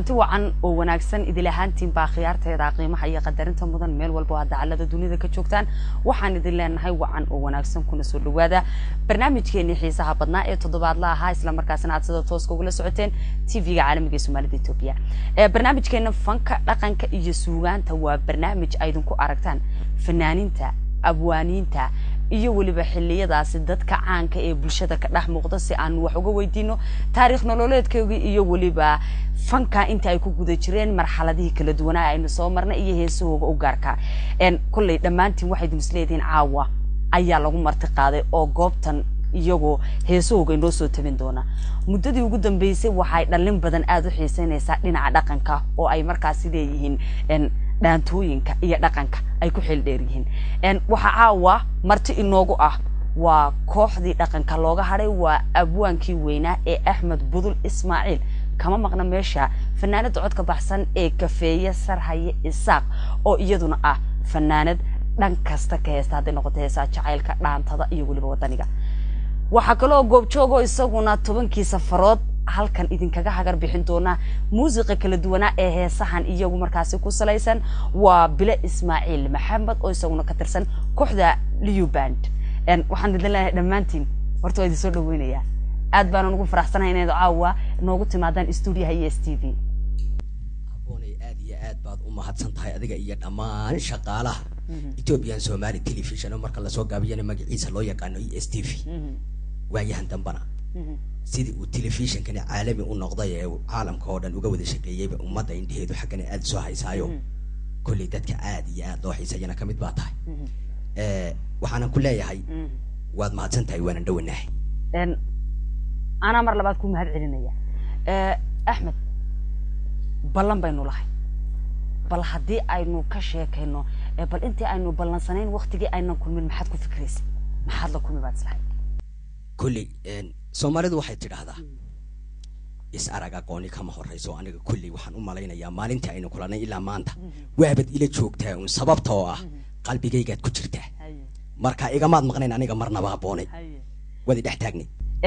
kulanti wacan oo wanaagsan idil ahaantiin baa khiyaarteeda qiimaha iyo qadarinta mudan meel walba oo aad dacalada dunida ka joogtaan waxaan idin leenahay wacan oo wanaagsan kuna soo dhawaada barnaamijkeenii xiisaha badnaa ee toddobaadla ahaa islamarkaasina aad sida tooska ugula socoteen tv-ga caalamiga ee soomaalida etoobiya barnaamijkeena fanka dhaqanka iyo suugaanta waa barnaamij aydinku aragtaan fanaaniinta abwaaniinta iyo weliba xiliyadaasi dadka caanka ee bulshada ka dhex muuqda si aan wax uga weydiino taariikh nololeedkoogii iyo weliba fanka inta ay ku guda jireen marxaladihii kala duwanaa aynu soo marnay iyo heesahooga u gaarka kolley dhammaantiin waxayd misleedihiin caawa ayaa lagu marti qaaday oo goobtan iyagoo heesahooga inoo soo tabin doona muddadii ugu dambeysay waxay dhallin badan aada u xiiseynaysaa dhinaca dhaqanka oo ay markaasi leeyihiin dhaantooyinka iyo dhaqanka ay ku xeel dheer yihiin waxaa caawa marti inoogu ah waa kooxdii dhaqanka looga hadhay waa abwaankii weynaa ee axmed budul ismaaciil kama maqna meesha fanaanada codka baxsan ee kafeeye sarhaye isaaq oo iyaduna ah fanaanad dhan kasta ka heesta hadday noqoto heesaa jacaylka dhaantada iyo weliba wadaniga waxaa kaloo goobjoogo isaguna tobankii safarood halkan idinkaga hagar bixin doona muusiqa kala duwanaa ee heesahan iyagu markaasi ku salaysan waa bile ismaaciil maxamed oo isaguna ka tirsan kooxda liuband waxaan idin leenahay dhammaantiin horta waa idin soo dhaweynayaa aad baanan ugu faraxsanahay inayd caawa noogu timaadaan stuudiyaha iyo s t v aboonay aad iyo aad baad u mahadsan tahay adiga iyo dhammaan shaqaalaha ethiopian somali television oo marka lasoo gaabiyana magaciisa loo yaqaano e s t v waayahan dambana sidii uu telefishinkani caalami u noqday ee caalamka oo dhan uga wada shaqeeyeyba ummadda indheheedu xaggana aada soo haysaayo kolley dadka aad iyo aad loo xiisayana ka mid baa tahay waxaanan ku leeyahay waad mahadsan tahay waanan dhowanahay anaa mar labaad ku mahad celinaya axmed ballan baynu lahay bal haddii aynu ka sheekayno bal intii aynu ballansanayn waktigii aynan kulmin maxaad ku fikraysa maxaad la kulmi baad islahay kolley soomaalidu waxay tidhaahdaa is arag aqooni kama horrayso aniga kolley waxaan u malaynayaa maalintii aynu kulanay ilaa maanta waabad ila joogtaa un sababta oo ah qalbigaygaad ku jirtaa marka igamaad maqnayn aniga marnaba aboonay waad idhex taagnay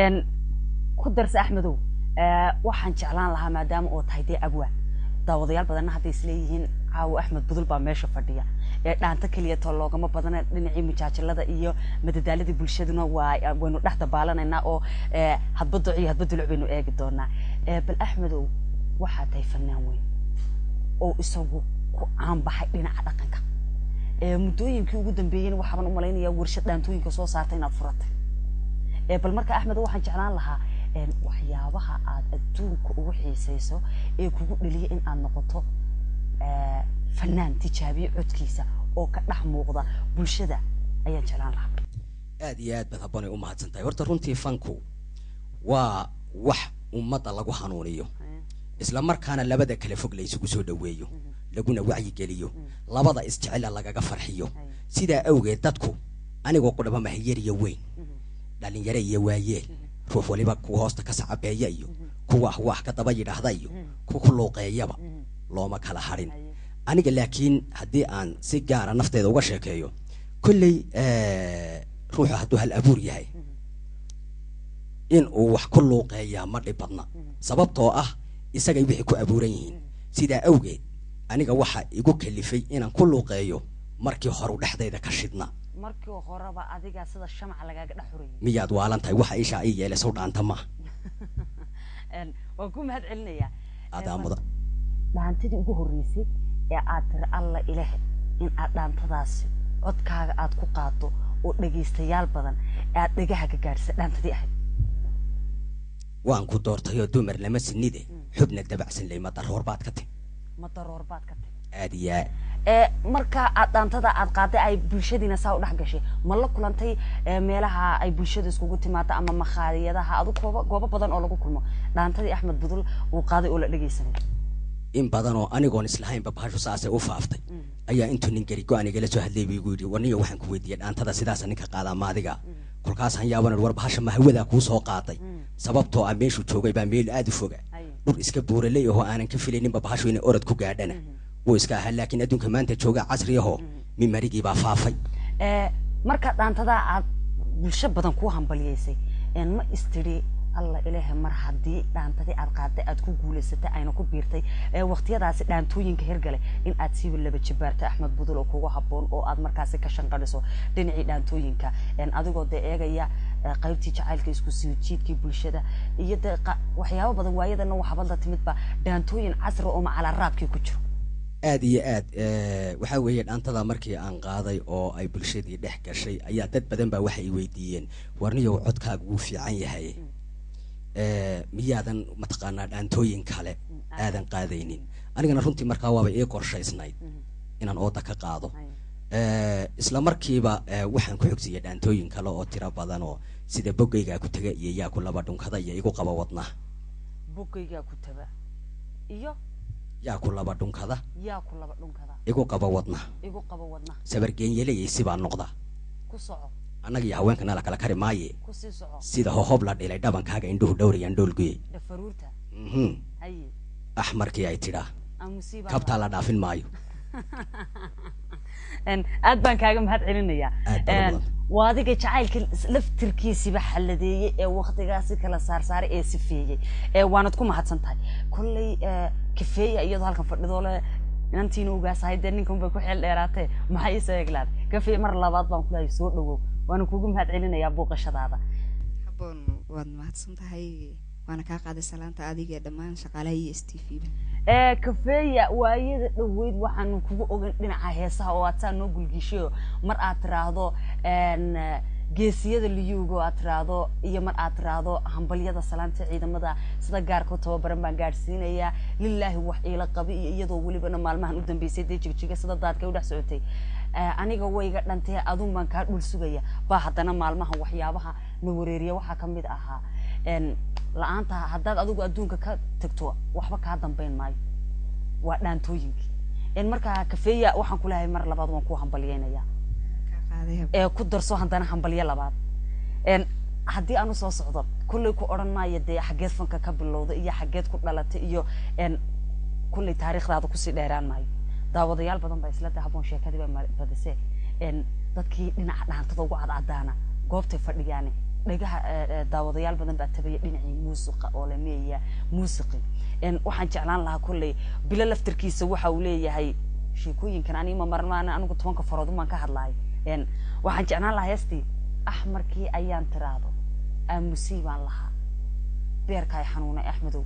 ku darse axmedow waxaan jeclaan lahaa maadaama oo tahay dee abwaan daawadayaal badanna hadday isleeyihiin caawo axmed budul baa meesha fadhiya ee dhaanta keliya too loogama badana dhinacii mujaajilada iyo madadaaladii bulshaduna waa waynu dhex dabaalanaynaa oo hadba duc iyo hadba duluc baynu eegi doonaa bal axmedow waxaa tahay fanaan weyn oo isagu ku caanbaxay dhinaca dhaqanka muddooyinkii ugu dambeeyeyna waxaaban u malaynayaa warshad dhaantooyinka soo saartay inaad furatay bal marka axmed waxaan jeclaan lahaa waxyaabaha aad adduunka ugu xiisayso ee kugu dheliya in aad noqoto fanaan tijaabiye codkiisa oo ka dhex muuqda bulshada ayaan jeclaan lahaa aad iyo aad baad habboonay u mahadsan tahay horta runtii fanku waa wax ummadda lagu hanuuniyo isla markaana labada kale fog la isugu soo dhoweeyo laguna wacyigeliyo labada isjecela lagaga farxiyo sidaa awgeed dadku anigoo qudhaba mahiyariyo weyn dhalinyaro iyo waayeel ruux waliba kuwa hoosta ka sacabeeya iyo kuwa ahwaah ka daba yidhaahda iyo ku ku luuqeeyaba looma kala hadhin aniga laakiin haddii aan si gaara nafteeda uga sheekeeyo kolley ruuxu hadduu hal abuur yahay in uu wax ku luuqeeyaa ma dhib badna sababtoo ah isagay wixii ku abuuran yihiin sidaa awgeed aniga waxaa igu kalifay inaan ku luuqeeyo markii horu dhexdayda ka shidna markii horeba adigaa sida shamaca lagaaga dhex xurayay miyaad waalan tahay waxa ishaa ii yeelay sow dhaanta maaha waan ku mahad celinayaa adaa mudan dhaantadii ugu horreysay ee aad tiri alla ilahe in aad dhaantadaasi codkaaga aad ku qaado oo dhegaystayaal badan aad dhagaha ka gaadhisa dhaantadii ahayd waan ku doortayoo dumar lama sinide xubna dabacsan ley ma daroor baad ka timi ma daroor baad ka timi aad iyo aad ee marka aad dhaantada aad qaaday ay bulshadiina saa u dhex gashay ma la kulantay meelaha ay bulshada iskugu timaado ama makhaadiyadaha adu goobo goobo badan oo lagu kulmo dhaantadii axmed budul uu qaaday oo la dhegaysanay in badan oo anigoon islahaynba bahashu saasay u faaftay ayaa intuu nin gari go-aan igala soo hadlay buu igu yidhi warniyo waxaan ku weydiiyey dhaantada sidaasa ninka qaadaa maadiga kolkaasaan yaaban war bahasha ma hawadaa kuu soo qaaday sababtoo ah meeshuu joogay baa meel aada u foga dhur iska buuraley ahoo aanan ka filayninba bahashu inay orad ku gaadhana wuu iska ahaa laakiin adduunka maanta jooga casri ahoo mimarigii baa faafay marka dhaantadaa aad bulsho badan kuu hambaliyaysay ma istiri alla ilaahay mar haddii dhaantadii aad qaaday aad ku guulaysatay ayna ku biirtay ee waqtiyadaasi dhaantooyinka hirgale in aad siiba laba jibaarta axmed budul oo kugu habboon oo aad markaasi ka shanqadhiso dhinacii dhaantooyinka een adigoo dee eegaya ee, qaybtii jacaylka isku sii jiidkii bulshada iyo dee qa- waxyaabo badan waayadana waxaabad la timidba dhaantooyin casri oo macala raabkii ku jiro aad iyo aad eh, waxaa weeye dhaantada markii aan qaaday oo ay bulshadii dhex gashay ayaa dad badan baa waxay weydiiyeen warniyow codkaaga wuu fiican yahay Eh, miyaadan mataqaanaa dhaantooyin kale aadan qaadaynin anigana runtii markaa waaba ii qorshaysnayd inaan ooda ka qaado Eh, isla markiiba eh, waxaan ku xogsiyay dhaantooyin kale oo tiro badan oo sida bogaygaa ku taga iyo yaa ku laba dhunkada iyo igu qaba wadnaha bogaygaa ku taba iyo yaa ku laba dhunkada yaa ku laba dhunkada igu qaba wadnaha igu qabo wadnaha sabargeenyelayay sibaa noqda ku soco annaga iyo haweenkana la kala kari maaye ku sii soco sida hohob la dhilay dhabankaaga indhuhu dhowrayaan dhoolguye dhafaruurta mhm haye axmarkii ay tidhaa amusiiba kabtaa la dhaafin maayo Een, aad baan kaaga mahad celinayaa Aad baa Een, badan. waa adiga jacaylka laftirkiisiba xaladeeyey ee waktigaasi kala saarsaaray ee sifeeyey ee waanad ku mahadsan tahay kolley ee, kafeeya iyadoo halkan fadhidoo le inantiina ugaasahay dee ninkan bay ku xeel dheeraatee maxay ii seeglaad kafeey mar labaad baan kulahay soo dhawow waana kugu mahad celinayaa buuqashadaada habboon waad mahadsan tahay waana kaa qaaday salaanta adiga ee dhammaan shaqaalaha iyo s t v ba ee kafeeya waayada dhoweyd waxaanu kugu ogan dhinaca heesaha oo aad saa noo gulgishayo mar aad tiraahdo een, eh, geesiyada liyuuga oo aad tiraahdo iyo mar aad tiraahdo hambalyada salaanta ciidamada sida gaarka u tababaran baan gaadhsiinayaa lilaahi wax iila qabi iyo iyadoo welibana maalmahan u dambeysay dee jigjiga sida daadka u dhex socotay Eh, aniga wayga dhantee adun baan kaa dhul sugaya baa haddana maalmahan waxyaabaha na wareeriya waxaa ka mid ahaa een, la-aanta haddaad adigu adduunka ka tagto waxba kaa dambayn maayo waa dhaantooyinkii een markaa kafeeya waxaan ku leeyahay mar labaad waan ku hambalyeynaya kaa qaaday hab ee ku darso haddana hambalyo labaad een haddii aan usoo socdo kulley ku odhan maayo dee xaggeed fanka ka bilowda iyo xaggeed ku dhalatay iyo een kulley taariikhdaada kusii dheeraan maayo daawadayaal badan baa isla dahaboon sheekadii baa ma- badisee een dadkii dhinaca dhaantada ugu cadcadaana goobtay fadhiyaane dhagaha eh, eh, daawadayaal badan baa tabaya dhinacii muusiqa oo la meeya muusiqi een waxaan jeclaan lahaa kulley bilo laftirkiisa waxa uu leeyahay sheekooyinkan ani ma marmaan anigu tobanka farood umaan ka hadlahay een waxaan jeclaan lahaa heestii axmarkii ayaan tiraahdo aamusii baan lahaa beerkaay xanuunay axmedow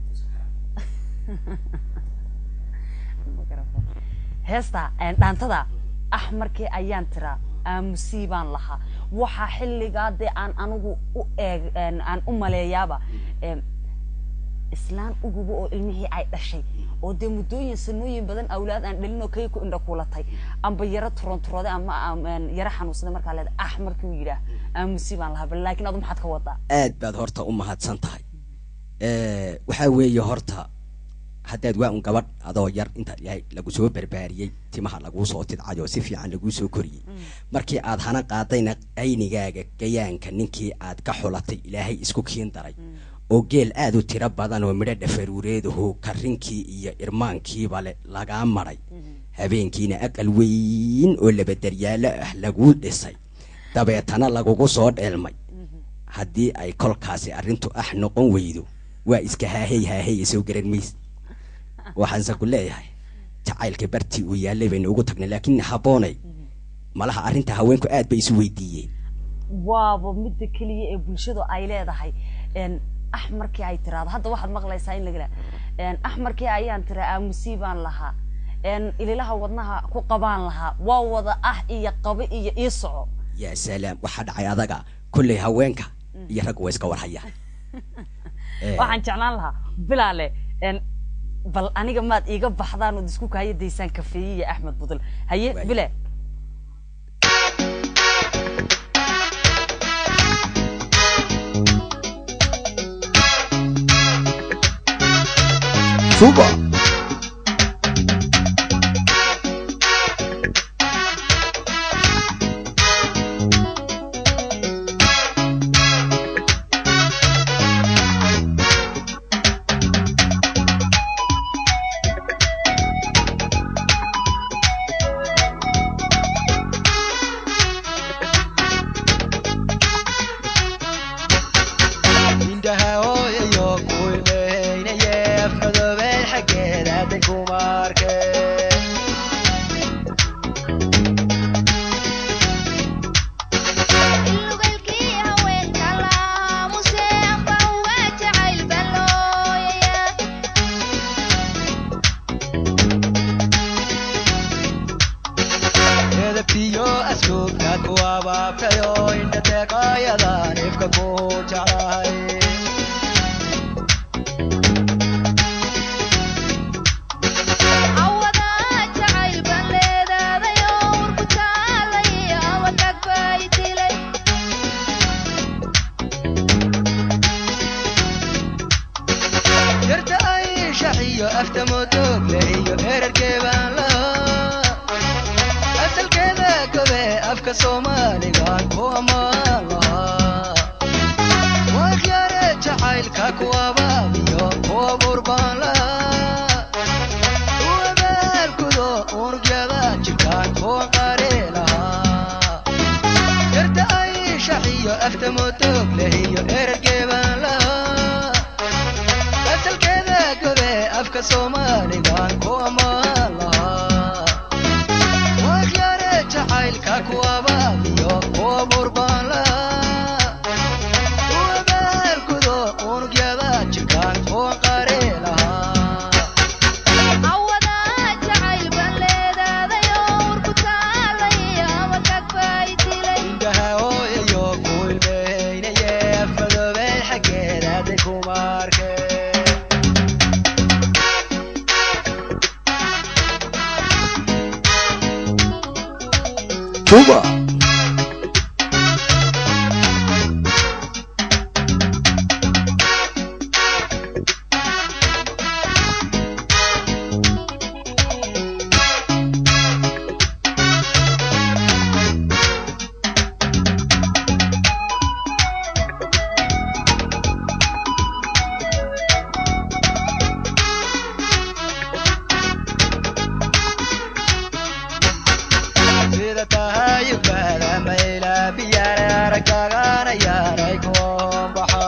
heesta een, dhaantada axmarkii ayaan tiraa aamusii baan lahaa waxaa xilligaa dee aan anigu u eeg een, aan u maleeyaaba een, islaan uguba oo ilmihii ay dhashay oo dee muddooyin sanooyin badan awlaad aan dhalin oo kay ku indha kuulatay amba yaro turonturooday ama am- een, yaro xanuunsaday markaa leeda ah markii uu yidhaah aamusi baan lahaa bal laakiin adu maxaad ka wadaa aad baad horta u mahadsan tahay Eh, waxaa weeye horta haddaad waa un gabadh adoo yar inta ilaahay lagu soo barbaariyey timaha laguu soo tidcayo si fiican laguu soo koriyey markii aad hana qaadayna aynigaaga gayaanka ninkii aad ka xulatay ilaahay isku kiin daray oo geel aad u tiro badan oo midho dhafaruureedaho karinkii iyo irmaankiiba le lagaa maray habeenkiina aqal weyn oo labadaryaalo ah laguu dhisay dabeetana lagugu soo dheelmay haddii ay kolkaasi arrintu ah noqon weydo waa iska haahey haahey soo garan mayse waxaanse ku leeyahay jacaylka bartii uu yaallay baynu ugu tagnay laakiin habboonay malaha arrinta haweenku aad bay isu weydiiyeen waaba midda keliya ee bulshadu ay leedahay een axmarkii ay tiraahdo hadda waxaad maqlaysaa in laga een axmarkii ayaan tira aamusii baan lahaa een ililaha wadnaha ku qabaan lahaa waa wada ah iyo qabo iyo ii soco yaa salaam waxaa dhacay adaga kolley haweenka iyo raggu waa iska warhayaan Eh, waxaan jeclaan lahaa bilaale een bal aniga maad iiga baxdaan ood isku kaaya daysaan kafeeye iyo axmed budul haye Waay. bile Suba. indhaha edabtiyo asluubta ku abaabtayo indha deeqaayadaan ifka ku jeclahay yarta ay shaxiyo afta modogle iyo erarkeebaan lahaa asalkeeda gobe afka soomaaligaan ku ammaan lahaa waa khiyaare jacaylka ku abaabiyo ku abuur baan lahaa u abaalkudo unugyada jirkaan kuwa qaari lahaa yarta ay shaxiyo afta modogle iyo erarkeebaan lahaa asalkeeda gobe afka soomaaligaan ku ammaan lahaa waa khiyaare jacaylka ku abaabiyo ku abuur baan lahaa u abaalkudo unugyada jirkaan kuwa qaari lahaa indhaha hooyayo ku ilmeynaye afmadoobey xaggeeda hadday kuma arkeen juba sida tahay ubaada mayla biyaare aragagaana yaaray kuombaxa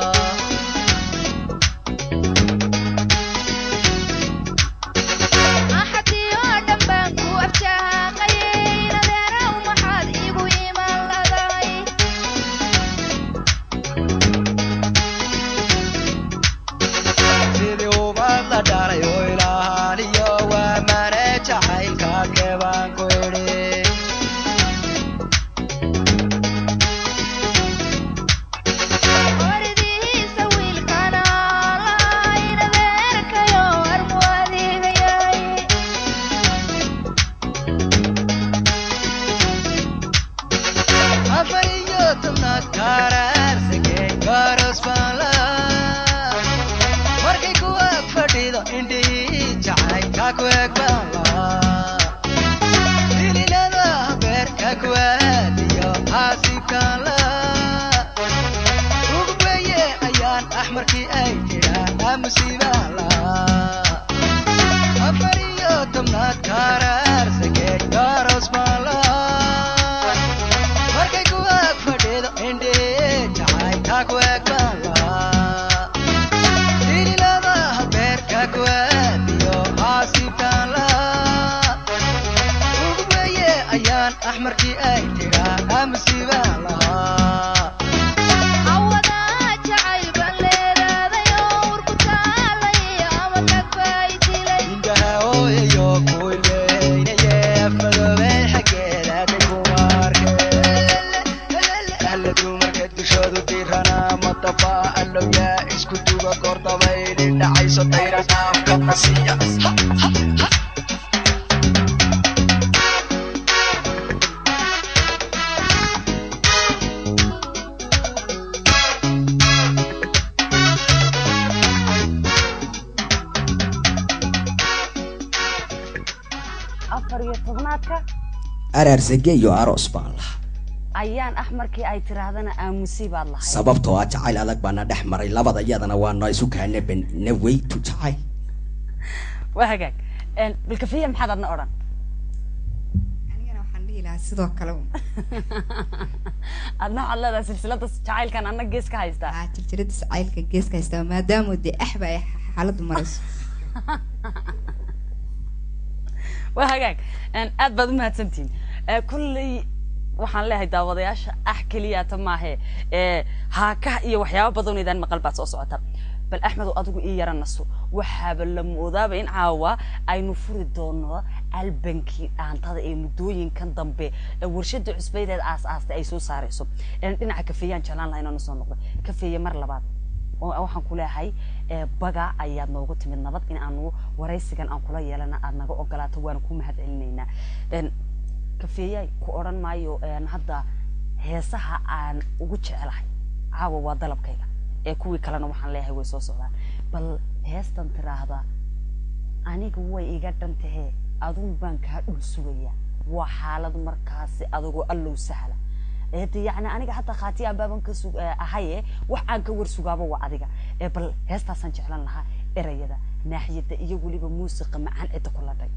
sidii ubaad la dhalay oo ilaahaniyo waa mane jacaylkaadkee baan ku idhi afar iyo tobnaad kaaraarsagee garos baan lahaa markay ku ag fadhido indhihii jacaylka ku eg baan lahaa sililada beerka ku aadiyo xaasiibkaan lahaa ugweye ayaan axmarkii ay tidhaa musiibaan lahaa afar iyo tobnaad kaaraarsagee garos baan lahaa markay ku ag fadhido indhee jacaylka ku eg baan lahaa sililada beerka ku aadiyo xaasiibkaan lahaa ugweye ayaan axmarkii ay tidhaa musiibaan lahaa indhaha hooyayo ku ilmeynaye afmadoobey xaggeeda hadday kuma arkeen alla dumarka dushoodu diirana madaba allowyaa isku duga goordabayli dhacayso dayran afkana siiya afar iyo tobnaadka araarsage iyo aroos baan lahaa ayaan axmarkii ay tiraahdana aamusi baad lahayd sababtoo ah jacayl adag baana dhex maray labada iyadana waana isu kaana bena weytu jacayl waa hagaag Een, bilkafiya maxaad adna odhan anigana waxaan dhihi lahaa sidoo kale un. adna waxaad leedahay silsilada jacaylkan anna gees ka haystaa aa jirjirada jacaylka geeska haystaa maadaama dee axba ay xaaladdu marayso waa hagaag Een, aad baad umahadsantihin Ee, kulley waxaan leeyahay daawadayaasha ah keliyaata maahe ee haakaha iyo waxyaabo badan idaan maqal baad soo socota bal axmedow adigu ii yara naso waxaaba la moodaaba in caawa aynu furi doono albankii dhaantada ee muddooyinkan dambe ee warshada cusbaydeed aas aastay ay soo saarayso Een, dhinaca kafeeyaan jeclaan laha inaan soo noqdo kafeeye mar labaad oo waxaan ku leeyahay ee, baga ayaad noogu timid nabad in aanu waraysigan aan kula yeelana aad naga ogolaato waana ku mahad celinaynaa Een, kafeeyaay ku odhan maayo een, hadda heesaha aan ugu jecelahay caawa waa dalabkayga ee kuwii kalena waxaan leeyahay way soo socdaan bal heestan tiraahda aniga way iga dhantahee adun baan kaa dhul sugayaa waa xaalad markaasi adigoo allow sahla ee de yacni aniga hataa khaati aan baaban ka sug eh, ahaye wax aan ka war sugaaba waa adiga ee bal heestaasaan jeclan lahaa erayada naaxiyada iyo weliba muusiqa macaan cidda ku ladhay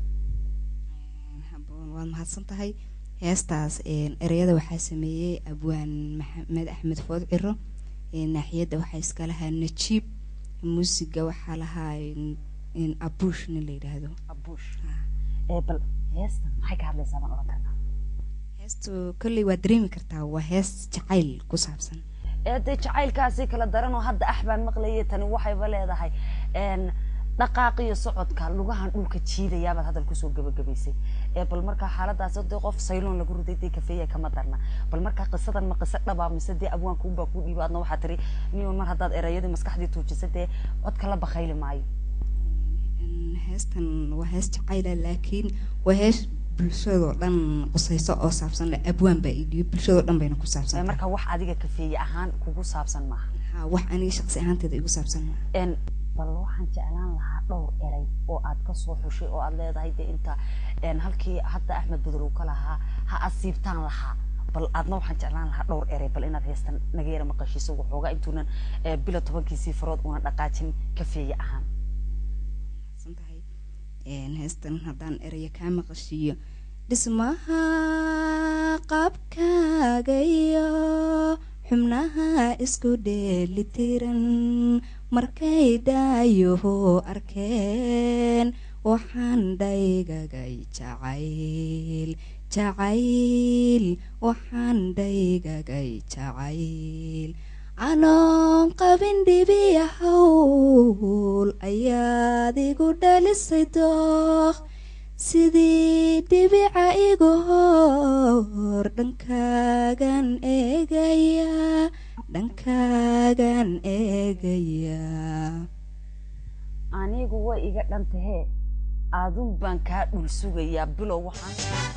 haboon waad mahadsan tahay heestaas een, ereyada waxaa sameeyey abwaan maxamed axmed food ciro een, naaxiyadda waxaa iska lahaa najiib muusiga waxaa lahaa een, een, abuush nin la yidhaahdo abuush ee bal heestan maxay ka hadlaysaa baan odhan karnaa heestu kolley waad dareemi kartaa waa hees jacayl ku saabsan ee dee jacaylkaasi kala daran oo hadda ax baan maqlayay tani waxayba leedahay een dhaqaaqiyo socodka lugahan dhulka jiidayaabaad hadal kusoo gabagabaysay ee bal markaa xaaladaas dee qof sayloon lagu riday dee kafeeya kama darna bal markaa qisadan ma qiso dhabaa mise dee abwaanka unbaa kuu dhiiba adna waxaa tiri niman mar haddaad erayadii maskaxdii tuujisa dee codka la bakayli maayo Een, heestan waa hees jacayla laakiin waa hees bulshadoo dhan qusayso oo saabsan leh abwaan baa idhiyo bulshadoo dhan bayna ku Ee, saabsan marka wax adiga kafeeye ahaan kugu saabsan maaha ha wax aniga shaqsi ahaanteeda igu saabsan maaha een bal waxaan jeclaan lahaa dhowr eray oo aad ka soo xushay oo aad leedahay dee inta een halkii hadda axmed bedel uu ka lahaa ha asiibtaan lahaa bal aadna waxaan jeclaan lahaa dhowr eray bal inaad heestan naga yara maqashiiso waxoogaa intuunan ee, bila tobankiisii farood una dhaqaajin kafeeye ahaan san tahay Een, heestan haddaan eraya kaa maqashiiyo dhismaha qaabkaaga iyo xubnaha isku dheelitiran markay dhaayoho arkeen waxaan dhaygagay jacayl jacayl waxaan dhaygagay jacayl anoon qabin dhibiya hawl ayaad igu dhalisay dooq sidii dhibica igu hor dhankaagan eegaya dhankaagan eegaya anigu way iga dhantahee adun baan kaa dhul sugayaa bilow waxaan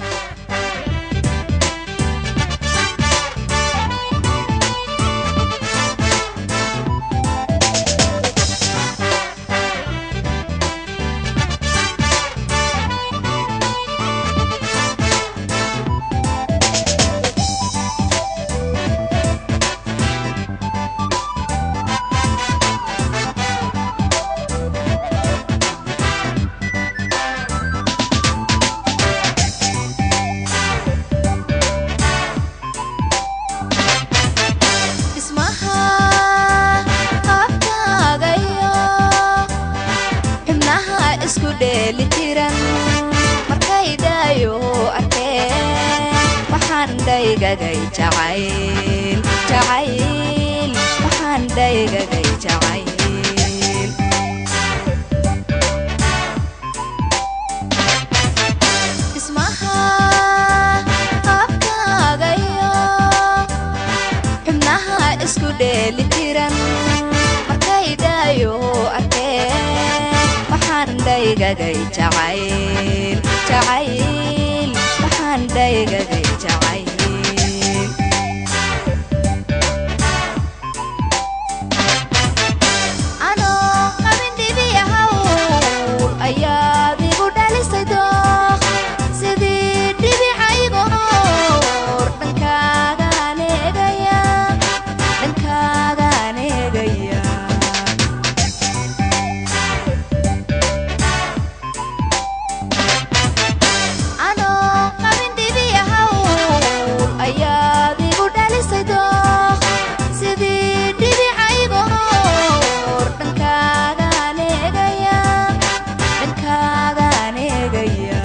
dhismaha qaabkaaga iyo xubnaha isku dheelitiran markay dhaayo arkeen waxaan dhaygagay jacayl jacayl waxaan dhaygagay jacayl dhismaha qaabkaaga iyo xubnaha isku dheelitiran markay dhaayo arkeen waxaan dhaygagay jacayl jacayl waxaan dhaygagay jacayl anoo qabin dhibiya hawl ayaad igu dhalisay dooq sidii dhibica igu hor dhankaagaan eegaya dhankaagaan eegaya anoo qabin dhibiya hawl ayaad igu dhalisay dooq sidii dhibica igu hor dhankaagaan eegaya dhankaagaan eegaya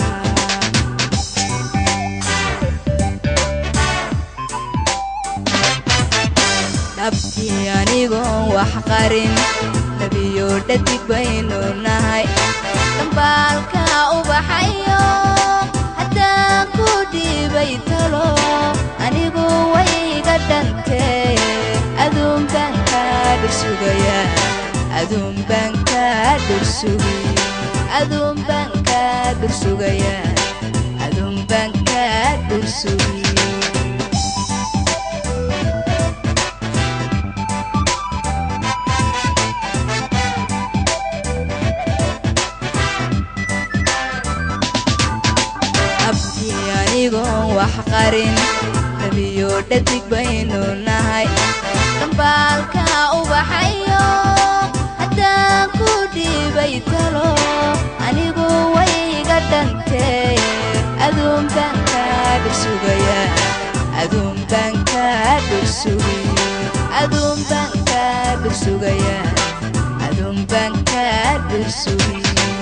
dhabtii anigoon wax qarin labiyo dhadig baynu nahay dambaalka ubaxayo haddaan ku dhiibay talo anigu wayga dhantee aduun baan kaa dhursugayaa aduun baan kaa dhursugi aduun baan kaa dhursugayaa aduun baan kaa dhursugi abtii anigoon wax qarin labiyo dhadig baynu nahay dambaalka ubaxayo haddaan ku dhiibay talo anigu wayga dhantee aduun baan kaa dhursugayaa aduun baan kaa dhursugi aduun baan kaa dhursugayaa aduun baan kaa dhursugi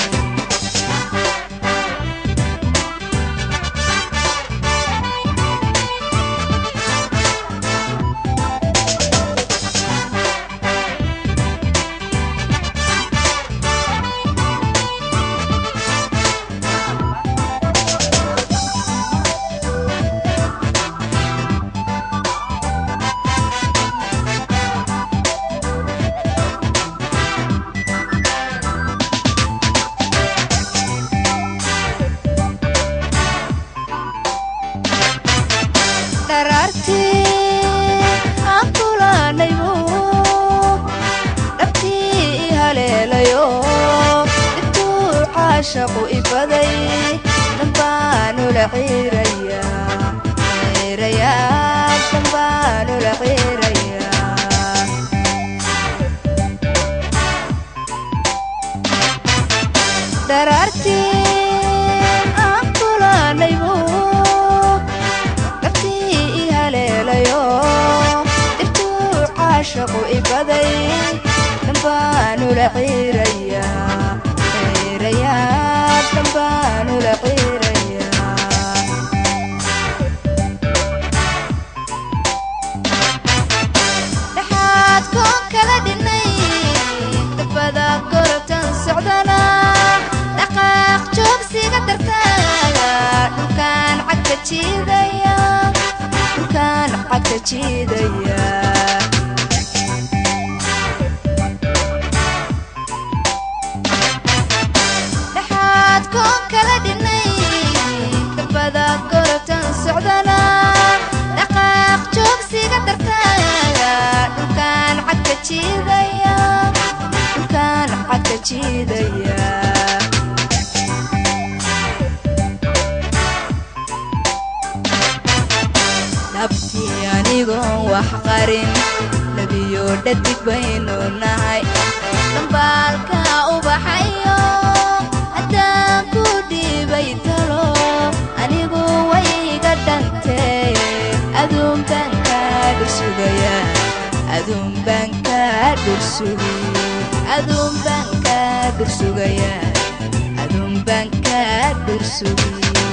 dharaartii aan kulanaybu dhabtii i haleelayo intuu caashaqu ibaday dhambaanula ciirayaa ciirayaa dhambaanula ciirayaa dharaartii aan kulanaybu dhabtii i haleelayo intuu caashaqu ibaday dhambaanula ciirayaa ciirayaa dhambaanula ciirayaa dhexaad koon kala dhinay dabada gorobtan socdana dhaqaaq joogsiga dartaaga dhulkaan cagta jiidaya dhulkaan cagta jiidaya dhexaad koon kala dhinay dabada gorobtan socdana dhaqaaq joogsiga dartaaga dhulkaan cagta jiidaya dhulkaan cagta jiidaya dhabtii anigoon wax qarin labiyo dhadig baynu nahay dambaalka ubaxayo haddaan ku dhiibay talo anigu wayga dhantee aduun baan kaa dhursugayaa aduun baan kaa dhursugi aduun baan kaa dhursugayaa aduun baan kaa dhursugi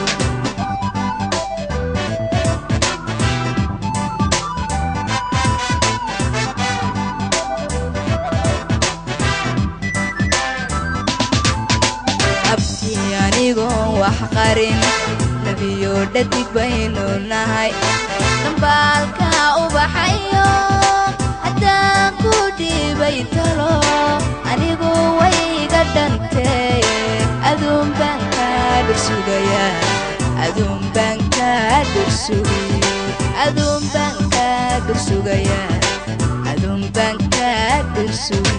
abtii anigoon wax qarin labiyo dhadig baynu nahay dambaalka ubaxayo haddaan ku dhiibay talo anigu wayga dhantee aduun baan kaa dhursugayaa aduun baan kaa dhursugi aduun baan kaa dhursugayaa aduun baan kaa dhursugi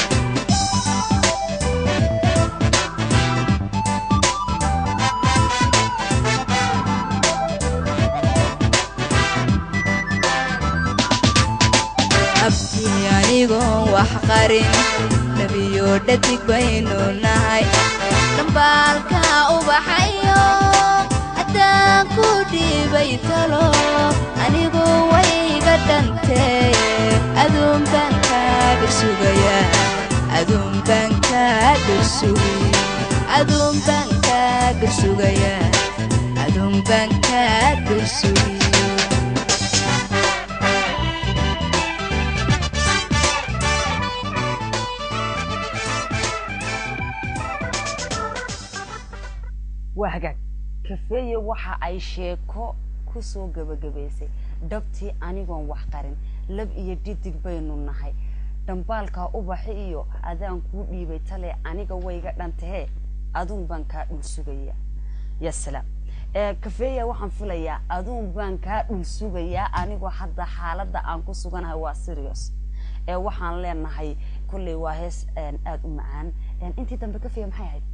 abtii anigoon wax qarin labiyo dhadig baynu nahay dambaalka ubaxayo haddaan ku dhiibay talo anigu wayga dhantee aduun baan kaa dhursugayaa aduun baan kaa dhursugi aduun baan kaa dhursugayaa aduun baan kaa dhursugi waa hagaag kafeeye waxa ay sheeko kusoo gabagabaysay dhabtii anigoon wax qarin lab iyo dhidig baynu nahay dhambaalkaa ubaxi iyo adaan kuu dhiibay tale aniga wayga dhantahee aduun baan kaa dhul sugaya ya salaam ee kafeeya waxaan filayaa aduun baan kaa dhul sugayaa anigoo hadda xaaladda aan ku suganahay waa serious ee waxaan leenahay kolley waa hees een, aad u macaan Een, intii dambe kafeeya maxay ahayd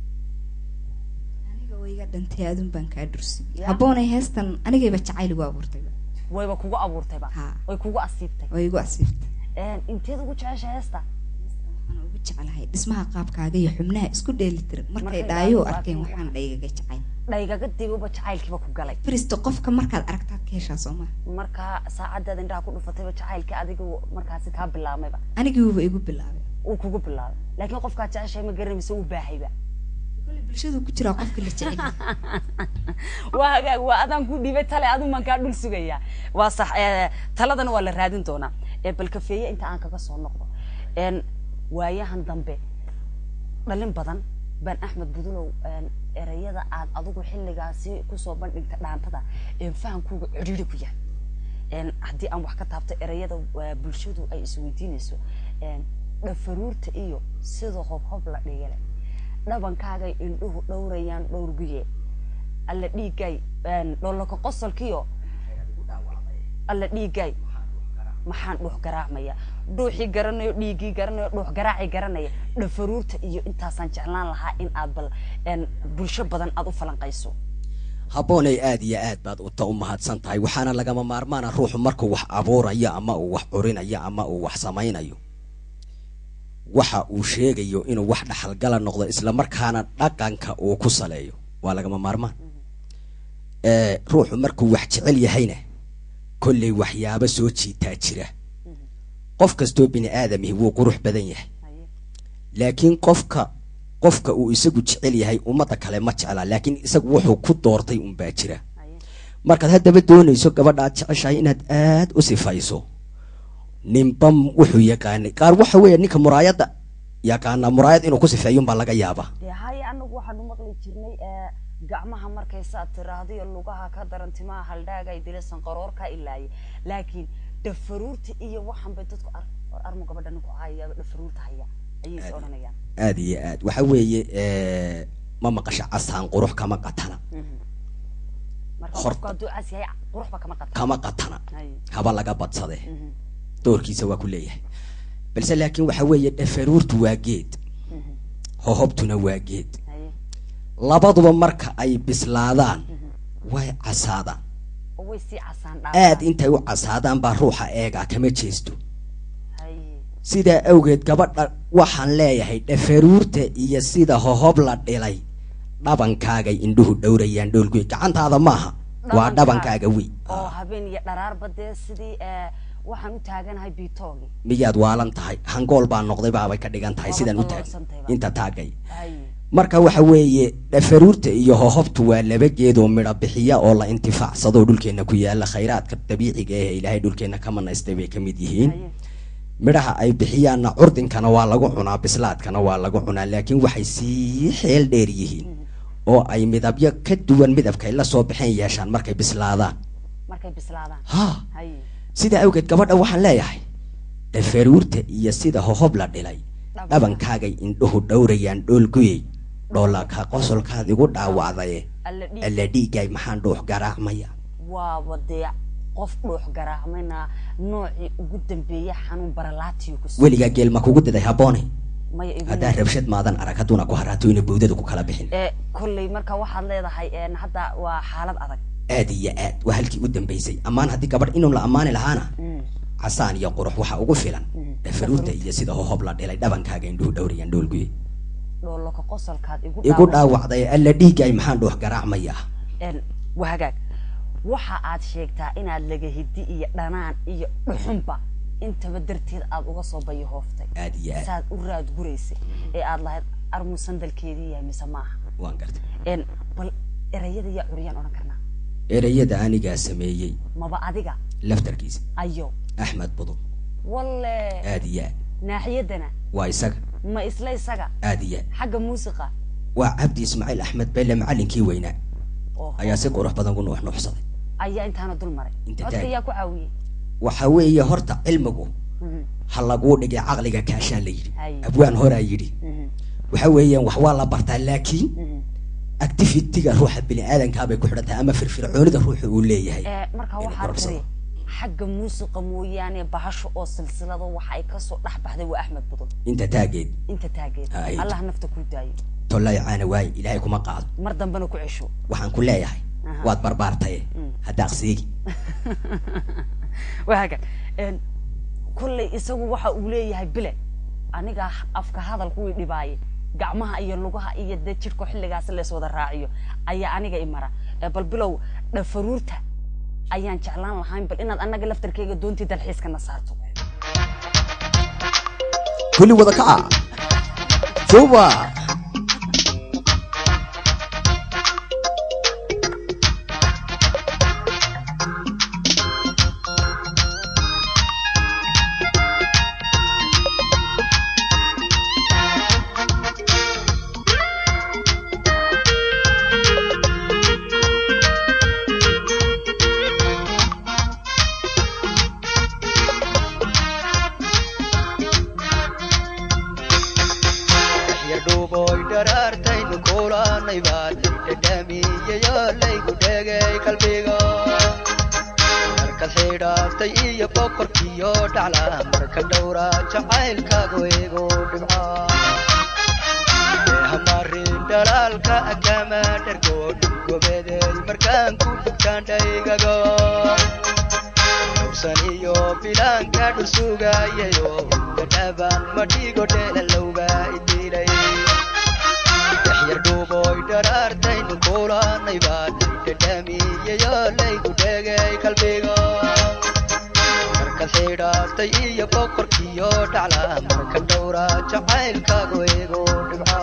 aniga wayga dhantay adun baan kaa dhursugay Ya. habboonay heestan anigayba jacayl igu abuurtayba wayba kugu abuurtayba Ha. way kugu asiibtay oo igu asiibtay Een, inteed ugu jecesha heesta waxaan ugu jeclahay dhismaha qaabkaaga iyo xubnaha isku dheelitiran markay Markay dhaayo dhaayo arkeen arkeen waxaan dhaygaga jacayl dhaygaga diguba jacaylkiiba ku galay faristo qofka markaad aragtaad ka heshaa soo maha markaa saacadaada indhaha ku dhufatayba jacaylka adiga markaasi kaa bilaabmayba aniguuba igu bilaabay uu kugu bilaabay laakiin qofkaa jeceshahay ma garanaysa uu baahayba kole bulshadu ku jiraa qofka la jecel yahay. waa hagaag waa adaan ku dhiibay tale adun baan kaa dhul sugayaa waa sax ee, taladana waa la raadin doonaa ee bal kafeeye inta aan kaga soo noqdo een waayahan dambe dhalin badan baan axmed budulow een, erayada aad adigu xilligaasi kusoo bandhigta dhaantada een fahamkuuga cidhiidhi ku yahay een haddii aan wax ka taabto erayada waa bulshadu ay isweydiinayso een dhafaruurta iyo sida hobhob la dhigale dhabankaagay indhuhu dhowrayaan dhowrguye alla dhiigay een, dhoolaka qosolkiyo alla dhiigay maxaan dhuux garaacmaya dhuuxii garanayo dhiiggii garanayo dhuux garaacii garanaya dhafaruurta iyo intaasaan jeclaan lahaa in aad bal een, bulsho badan aad u falanqayso habboonay aad iyo aad baad uta u mahadsan tahay waxaana lagama maarmaana ruuxu markuu wax abuurayo ama uu wax curinayo ama uu wax samaynayo waxa uu sheegayo inuu wax dhaxalgala noqdo islamarkaana dhaqanka uu ku saleeyo waa lagama maarmaan ee ruuxu markuu wax jecel yahayna kolley waxyaabo soo jiitaa jira qof kastoo bini aadamihi wuu qurux badan yahay Haye. laakiin qofka qofka uu isagu jecel yahay ummadda kale ma jecla laakiin isagu wuxuu ku doortay unbaa jira Haye. markaad haddaba doonayso gabadha aad jeceshahay inaad aad u sifayso ninba m- wuxuu yaqaanay qaar waxa weeye ninka muraayadda yaqaanaa muraayad inuu ku sifeeyunbaa laga yaabaa dee haye anagu waxaanu maqli jirnay ee, gacmaha markaysaad tiraahdo iyo lugaha ka daran timaha haldhaagay dilasan qaroorka ilaaye laakiin dhafaruurta iyo waxan bay dadku ar war armu gabadha ninku hayaaba dhafaruurta haya ayay is odhanayaan aad iyo aad waxa weeye eh, ma maqasha casaan qurux kama qatana marka Horta. qofku hadduu cas yahay quruxba kama qata kama qatana Haye. haba laga badsadee Mhm. doorkiisa waa ku leeyahay balse laakiin waxa weeye dhafaruurtu waa geed hohobtuna waa geed Haye. labaduba marka ay bislaadaan way casaadaan oo way sii casaan aad dhaafaan intay u casaadaan baa ruuxa eegaa kama jeesto Haye. sidaa awgeed gabadha waxaan leeyahay dhafaruurta iyo sida hohob la dhilay dhabankaagay indhuhu dhowrayaan dhoolguy gacantaada maaha waa dhabankaaga wey oo habeen iyo dharaarba dee sidii ee, waxaan u taaganahay biitoogi miyaad waalan tahay hangool baa noqday baabay ka dhigan tahay Waaba sidaan u daloolsan taagay tahay inta taagay Haye. marka waxa weeye dhafaruurta iyo hohobtu waa laba geed oo midho bixiya oo la intifaacsado dhulkeena ku yaala khayraadka dabiiciga ah ee ilaahay dhulkeena ka manaystay bay ka mid yihiin Haye. midhaha ay bixiyaanna curdinkana waa lagu cunaa bislaadkana waa lagu cunaa laakiin waxay sii xeel dheer yihiin oo ay midabyo ka duwan midabkay la soo baxeen yeeshaan markay bislaadaan markay bislaadaan ha Haye. sidaa awgeed gabadha waxaan leeyahay dhafaruurta iyo sida hohob la dhilay dhabankaagay indhuhu dhowrayaan dhoolguyey dhoolaka qosolkaad igu dhaawacdaye alla dhiig alla dhiigay maxaan dhuux garaacmaya waaba dee qof dhuux garaacmayna noocii ugu dambeeya xanuun baralaatiyo ku weligaa geel ma kugu diday habboone maya igu haddaa rabshad maadan arag hadduuna ku haraato ina bowdada ku kala bixin ee kolley marka waxaad leedahay een, hadda waa xaalad adag aad iyo aad waa halkii u dambaysay ammaan haddii gabadh inuu la ammaani lahaana casaan iyo qurux waxaa ugu filan dhafaruurta iyo sida hohob la dhilay dhabankaaga indhuhu dhowrayaan dhoolguye dhoolaka qosolkaad igu igu dhaawac- dhaawacday alla dhiigay maxaan dhuux garaacmaya een, waa hagaag waxa aad sheegtaa inaad laga hidi iyo dhanaan iyo dhuxunba intaba darteed aad uga soo bayahooftay aad iyo aad saad u raad guraysay ee aad lahayd armu sandalkeedii yahay mise maaha waan gartay een, bal erayada yaa curiyaan odhan karnaa erayada anigaa sameeyey maba adiga laftarkiisa ayo axmed budul walle aad iyo aad naaxiyaddana waa isaga ma isla isaga aad iyo aad xagga muusiqa waa cabdi ismaaciil axmed belle macallinkii weynaa oo ayaa si qurux badan ku nuuxnuuxsaday ayaa intaana dul maray Inta codka taag. ayaa ku caawiyey waxa weeye horta cilmigu Mhm, ha laguu dhigay caqliga kaashaa la yidhi Hay. abwaan horaa yidhi mhm, waxa weeyaan wax waa la bartaa laakiin mhm. activity-ga ruuxa bini-aadankaa bay ku xidhan tahay ama firfircoonida ruuxa uu leeyahay Eh, marka inuu waxaa korodhsado. tiri xagga muusiqa mooyaane bahasho oo silsilado waxa ay kasoo dhex baxday waa axmed budul inta taageed inta taageed Hay. allah nafta ku daayo tollay caana waaye ilaahay kuma qaado mar dambena ku cesho waxaan ku leeyahay Aha. waad barbaartaye Mm. haddaaqsiigi waaga een, kolley isagu waxa uu leeyahay bile aniga afka hadalku way dhibaaye gacmaha iyo lugaha iyo dee jirhka xilligaas lees wada raaciyo ayaa aniga imara Eh, bal bilow dhafaruurta ayaan jeclaan lahayn bal inaad annaga laftarkeyga doontii dalxiiskana saarto kulli wada kaca juba yadhuuboy dharaartaynu kulanay baad dhadhamiyayo laygu dhegay qalbiga markaad xidhaaftay iyo boqorkiyo dhacla marka dhowra jacaylkaagu igu dhibca hamarin dhalaalka akama dhargo gobeeday markaan ku dhugtaandhaygago dhowrsan iyo bilaanka dhursugayayo dhadhaban madhigo dheelalowga idilay yaxyar dhuuboy dharaartaynu kulanay baad dhadhamiyayo laygu dhegay qalbiga markaad xidhaaftay iyo boqorkiyo dhacla marka dhowra jacaylkaagu igu dhibca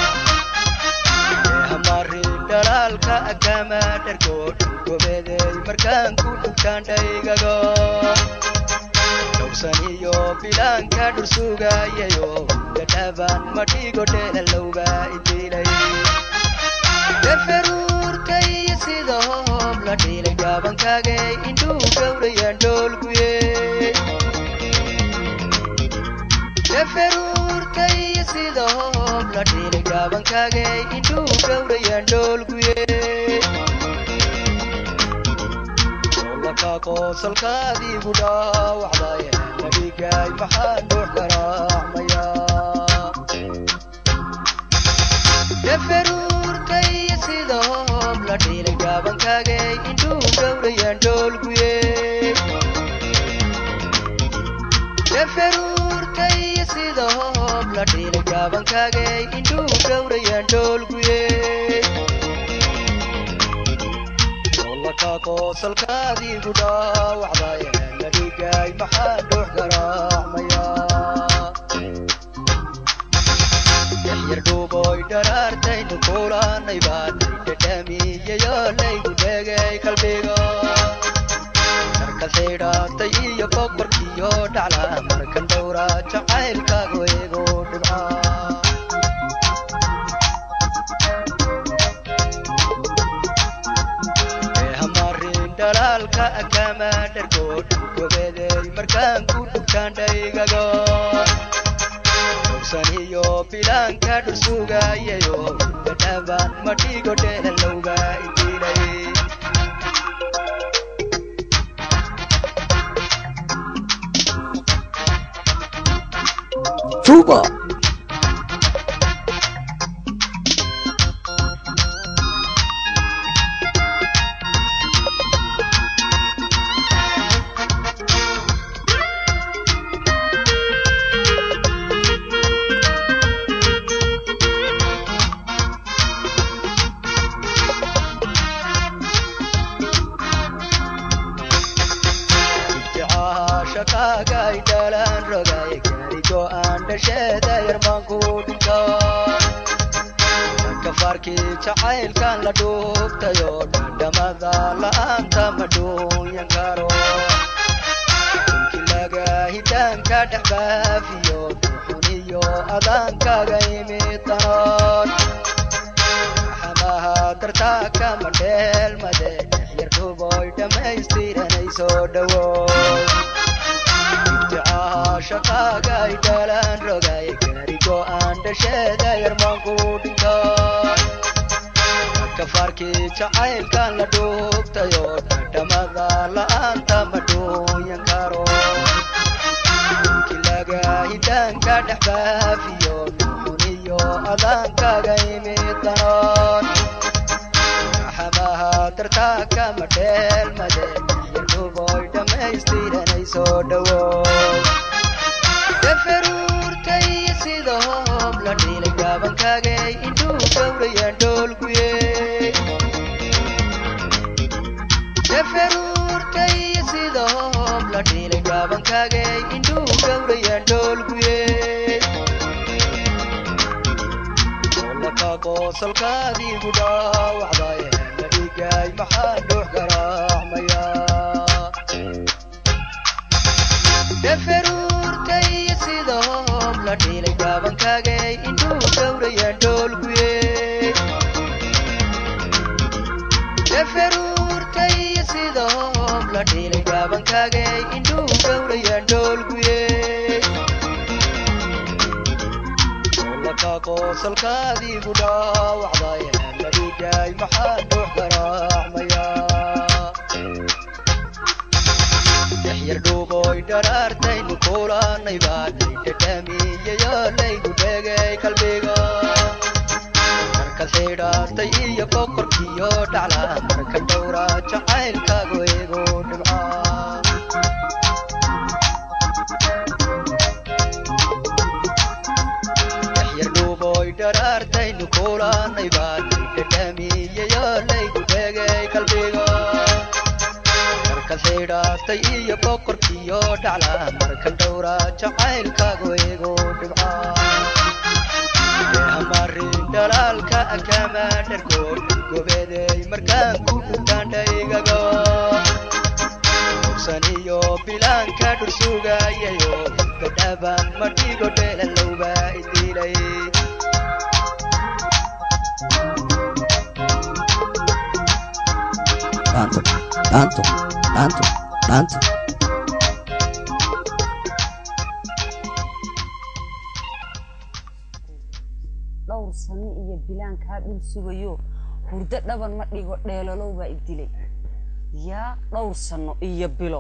hamarin dhalaalka akama dhargo gobeeday markaan ku dhugtaandhaygago dhowrsan iyo bilaanka dhursugayayo dhadhaban madhigo dheelalowga idilay dafaruurtay sida hoob la dhilay gaabankaagay indhuu gowrayaan dhoolguye dafaruurtay sida hoob la dhilay gaabankaagay indhuu gowrayaan dhoolguye solaka qoosalkaadiigu dhaawacday madhigay maxaa dhuux garaacmaya dafaruurtay sida hoob la dhilay gaabankaagay indhuu gowrayaan dhoolguye dafaruurtay sida hoob la dhilay gaabankaagay indhuu gowrayaan dhoolguye solaka qoosalkaadiigu dhaawacday madhigay maxaa dhuux garaacmaya yaxyar dhuuboy dharaartaynu kulanay baad dhadhamiyayo laygu dhegay qalbiga markaad xidhaaftay iyo boqorkiyo dhacla markan dhowra jacaylkaagu igu dhibca hamarin dhalaalka akama dhargo gobeeday markaan ku dhugtaandhaygago dhowrsan iyo bilaanka dhursugayayo dhadhaban madhigo dheelalowga idilay juba ibticaha shaqaagay dhalaan rogay gaarigo aan dhasheeda yarmaanku dhinto kafaarkii jacaylkan la dhuubtayo dhandhamada la'aanta ma dhuunyan karo dhulki laga hidaanka dhex baafiyo xuniyo adaankaaga imid danood dartaa kama dheelmade yarduboy dhammaystiranay soo dhowo ibticaha shaqaagay dhalaan rogay gaarigo aan dhasheeda yarmaanku dhinto kafaarkii jacaylkan la dhuubtayo dhadhamada la'aanta ma dhuunyan karo kilaga hidaanka dhex baafiyo xuniyo adaankaga imid danoon raxamaha dartaa kama dheelmade yarduboy dhammaystiranay soo dhowo dafaruurtay sida hoob la dhilay gaabankaagay indhuu gowrayaan dhoolguye dafaruurtay sida hoob la dhilay gaabankaagay indhuu gowrayaan dhoolguye solaka qoosalkaadiigu dhaawacday la dhigay maxaa dhuux garaacmaya dafaruurtay sida hoob la dhilay gaabankaagay indhuu gowrayaan dhoolguye dafaruurtay sida hoob la dhilay gaabankaagay indhuu gowrayaan dhoolguye solaka qoosalkaadiigu dhaawacday la dhigay maxaa dhuux garaacmaya yaxyar dhuuboy dharaartaynu kulanay baanay dhadhamiyayo laygu dhegay qalbiga marka xidhaastay iyo boqorkiyo dhacla marka dhowra jacaylkaagu igu dhibca yaxyar dhuuboy dharaartaynu kulanay baanay dhadhamiyayo laygu dhegay qalbiga marka xidhaastay iyo boqorkiyo dhacla marka dhowra jacaylkaagu igu dhibca hamarin dhalaalka kama dharkood gobeeday markaan ku dhudhaandhaygago hogsan iyo bilaanka dhursugayayo gadhaban ma dhigo dheelalowba idilay dhaanto dhaanto dhaanto dhaanto dhowr sano iyo bilaan kaa dhul sugayo hurdo dhaban ma dhigo dheelalow baa idilay yaa dhowr sano iyo bilo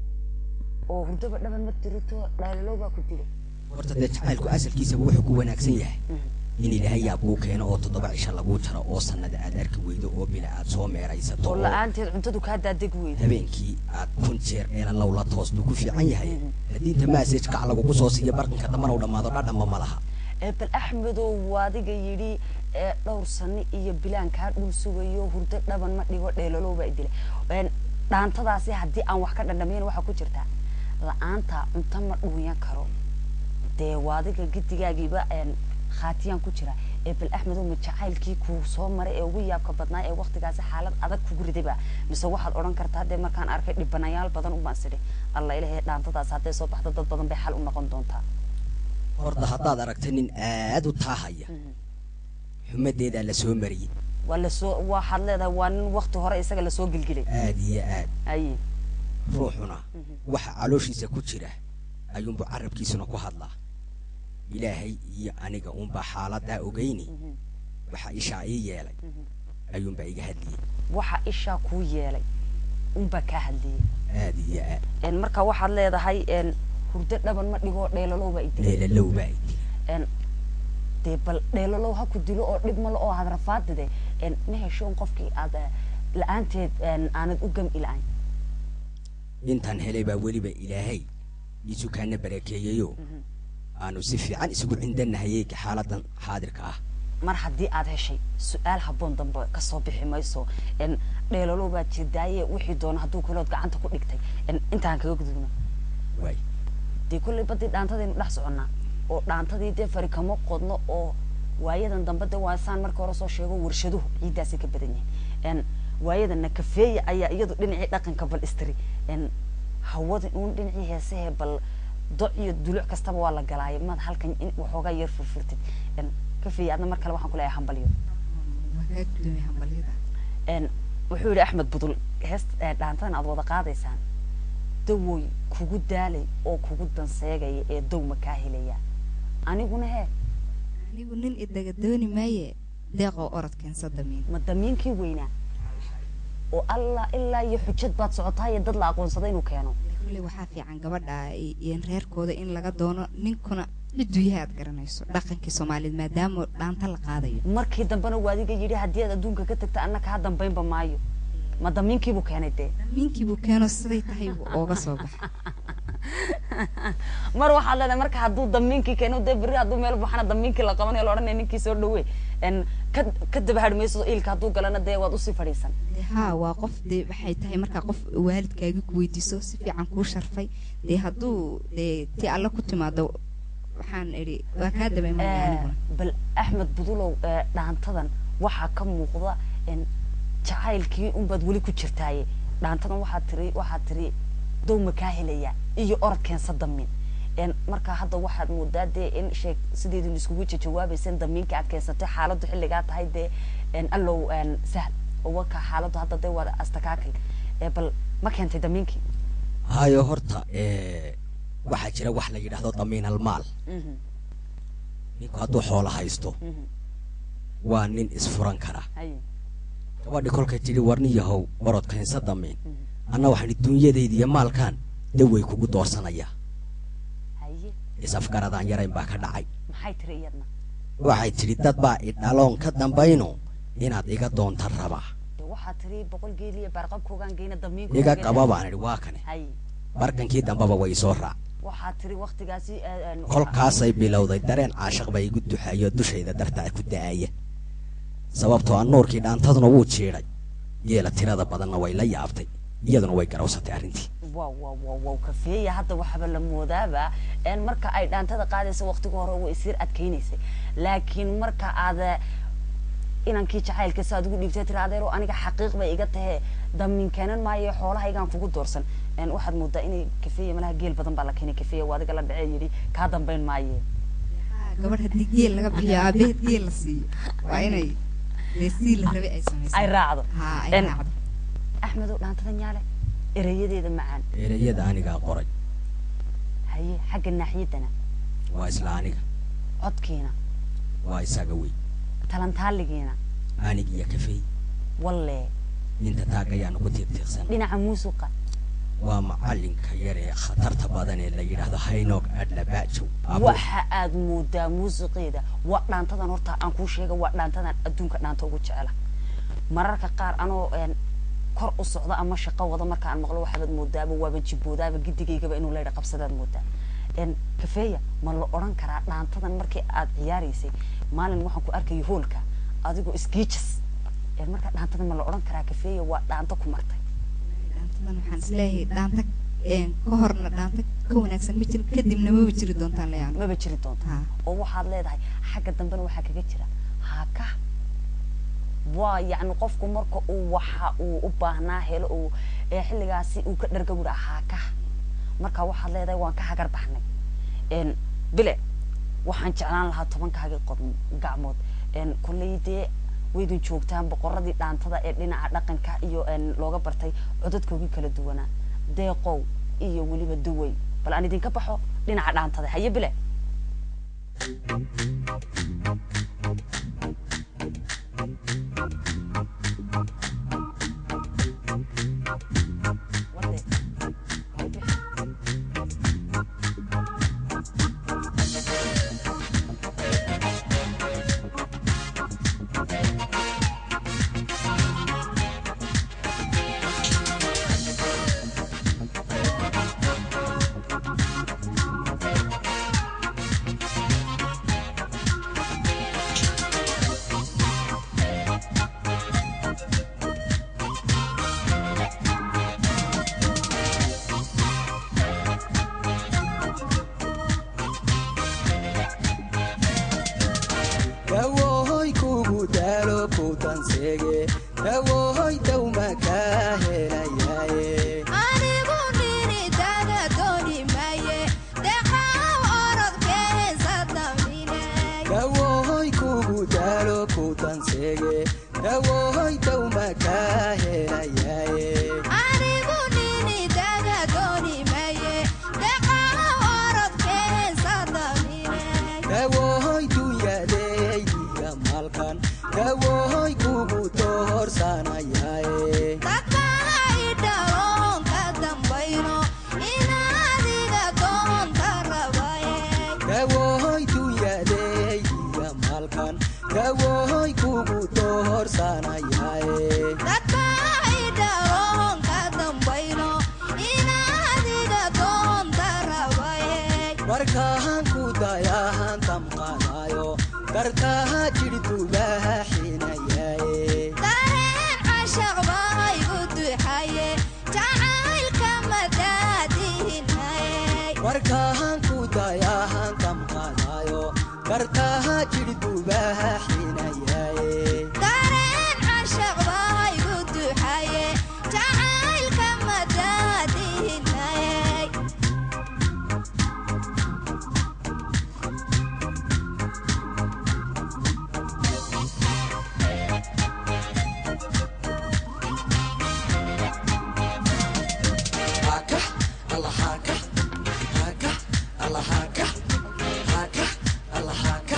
oo hurdaba dhaban ma tirito dheelalow baa ku dilay horta dee jacaylku asalkiisaba wuxuu ku wanaagsan yahay in ilaahay yaa kuu keeno oo toddoba cisho laguu jaro oo sanada aad arki weydo oo bila aad soo meeraysato oo oo la-aanteed cuntadu kaa daadeg weyda habeenkii aad kun jeer eela low la toos buu ku fiican yahay hadiinta maasaj kac lagugu soo siiyo barqinka dambana u dhammaado dhadhanba ma laha ee bal axmedow waadiga yidhi ee dhowr sano iyo bilaan kaa dhul sugayo hurdo dhaban ma dhigo dheelalow baa idilay Een, dhaantadaasi haddii aan wax ka dhandhamayn waxaa ku jirtaa la-aanta cunto ma dhuunyan karo dee waadiga gidigaagiiba een, khaatiyaan ku jira ee bal axmedow ma jacaylkii kuu soo maray ee ugu yaabka badnaa ee waktigaasi xaalad adag kugu ridayba mise waxaad odhan kartaa dee markaan arkay dhibanayaal badan ubaan sidhi alla ilahay dhaantadaas hadday soo baxdo dad badan bay xal u noqon doontaa horta haddaad aragta nin aad u taahaya xumadeedaa la soo mariyey waa lasoo waxaad leedahay waa nin wakti hore isaga lasoo gelgelay aad iyo aad aye ruuxuna waxa calooshiisa ku jira ayuunbu carabkiisuna ku hadlaa ilaahay iyo aniga unbaa xaaladaa ogeyni waxa ishaa ii yeelay ayuunbaa iga hadliyey waxa ishaa kuu yeelay unbaa kaa hadliyey aad iyo aad Een, marka waxaad leedahay een, hurdo dhaban ma dhigo dheelalow baa idilay leelalow baa idi Een, dee bal dheelalow ha ku dilo oo dhib malo oo had rafaadide een, ma heshoon qofkii aad eh, la-aanteed een, aanad u gam ila'ayn intaan helay baa weliba ilaahay isu kaana barakeeyeyo aanu si fiican isugu cindanahayey xaaladan xaadirka ah mar haddii aad heshay su-aal habboon dambe kasoo bixi mayso een, dheelalow baa jirdaaye wixii doona hadduu kalood gacanta ku dhigtay een, intaan kaga gudubno waay dee kolley badii dhaantadaynu dhex soconnaa oo dhaantadii dee fari kama qodno oo waayadan dambe de waa saan marka hore soo sheego warshaduhu ciiddaasay ka badan yahay n waayadana kafeeya ayaa iyadu dhinacii dhaqanka bal istiri n hawada uun dhinacii heesahee bal doc iyo duluc kastaba waa la galaaya maad halkan in waxoogaa yar furfurtid n kafeeya adna mar kale waxaan ku leeyahay hambalyo waa kaa gudoomiya hambalyada een wuxuu yidhi axmed budul heest ee dhaantadan aad wada qaadaysaan dawoy kugu daalay oo kugu danseegaya ee dow ma kaa helaya aniguna hee anigu nin idaga dooni maaye deeqoo orod keensa damiin ma damiinkii weynaa oo alla ilaa iyo xujad baad socotaa iyo dad la aqoonsada inuu keeno kulley waxaa fiican gabadha i- iyo reerkooda in laga doono ninkuna ciduu yahay aad garanayso dhaqankii soomaaliyeed maadaama dhaanta la qaadayo markii dambena waa adiga yidhi haddii aad adduunka ka tagta anna kaa dambaynba maayo ma damiinkiibuu keenay dee damiinkiibuu keeno siday tahay buu ooga soo baxa mar waxaad leedahay marka hadduu damiinkii keeno dee berri hadduu meel baxana damiinkii la qabanayo la odhanaya ninkii soo dhawe n ka ka dabahadh mayso iilka hadduu galana dee waad usii fadhiisan dee haa waa qof dee waxay tahay markaa qof waalidkaagi ku weydiiso si fiican kuu sharfay dee hadduu dee ti alle ku timaado waxaan idhi waa kaa dabeemaya Eh, aniguna bal axmed budulow eh, dhaantadan waxaa ka muuqda n jacaylkii unbaad weli ku jirtaaye dhaantadan waxaad tiri waxaad tiri dow ma kaa helaya iyo orod keensa damin n marka hadda waxaad moodaa dee in sheeg sideedin iskugu jawaabayseen damiinka aad keensatay xaaladdu xilligaa tahay dee n allow n sahl oo waka xaaladdu hadda dee waa astakaakil Eh, bal ma keentay damiinkii hayo horta eh, waxaa jira wax la yidhaahdo damiin almaal Mhm, ninku hadduu xoolo haysto mhm. waa nin isfuran kara Haye. gabadhi kolkay tidhi warni yahow orod keensa damiin Mhm. anna waxaan duunyadayda iyo maalkan daway kugu doorsanaya haye is-afgaradaan yarayn baa ka dhacay maxay tiri iyadna waxay tidhi dad baa idhaloon ka dambayno inaad iga doonta rabaa dee waxaad tiri boqol geel iyo baarqabkoogaan geyna damiinka iga qaba baan idhi waa kane haye barkankii dambaba way soo raac waxaad tiri waktigaasi eh, eh, kolkaasay bilowday dareen caashaq baa igu duxayo dushayda dartaa ku da'aya sababtoo ah nuurkii dhaantaduna wuu jiidhay geela tirada badanna way la yaabtay iyaduna way garawsatay arrintii wow wow wow wow kafeeya hadda waxaba la moodaaba en marka ay dhaantada qaadaysa waqtiga hore way isir adkaynaysay laakiin marka aad eh, inankii jacaylka saad ugu dhiibtay tiri adeero aniga xaqiiq bay iga tahe damin keenan maayo xoolahaygaan kugu doorsan en waxaad moodaa inay kafeeya malaha geel badan baa la keenay kafeeya waa adiga la dhacee yidhi kaa dambayn maaye Haa, gabadh haddii geel laga bixiyo aabaheed geel la siiyo waa inay dee sii la rabay ay samayso ay raacdo haa ay En- raacdo axmedow dhaantada nyaale ereyadeeda macaan ereyada anigaa qoray haye xagga naaxiyaddana waa isla aniga codkiina waa isaga wey talantaaligiina anig iyo kafey walle inta taagayaanu ku tiirtiirsan dhinaca muusuqa waa macalinka yar ee khatarta badan ee la yidhaahdo haynoog adlabaajow Abo- waxa aad moodaa muusiqeeda waa dhaantadan horta aan kuu sheega waa dhaantadan adduunka dhaanta ugu jecela mararka qaar anoo een, kor u socda ama shaqo wada marka aan maqlo waxaad moodaaba waaba jiboodaaba gidigaygaba inuu leydha qabsadaad moodaa een, kafeeya ma la odhan karaa dhaantadan markii aad ciyaaraysay maalin waxaan ku arkayay hoolka adigoo iskiijas een, marka dhaantadan ma la odhan karaa kafeeya waa dhaanto ku martay dhaantadan waxaan isleeyahay dhaanta een, ka horna dhaanta ka wanaagsan ma jirin kadibna maba jiri doontaan leeyaan maba jiri doonta haa oo waxaad leedahay xagga dambena waxaa kaga jira haaka waa yacni qofku marka uu waxa uu u baahnaa helo uu ee xilligaasi uu ka dharga wudha haaka marka waxaad leedahay waan ka hagar baxnay n bile waxaan jeclaan lahaa tobankaagi qod gacmood n kolley dee waydin joogtaan boqoradii dhaantada ee dhinaca dhaqanka iyo n looga bartay codadkoogii kala duwanaa deeqow iyo weliba duway bal aan idinka baxo dhinaca dhaantada haye bile markaan ku dayahan damqanayo dartaha jidhdubaha xinayaye dareen cashaq baa igu duxaye jacaylka madaadihinaye markaan ku dayahan damqanayo dartaha jidhdubaha xinayaye dareen cashaq baa igu duxaye jacaylka madaadihinaye haka alla haka haka alla haka haka alla haka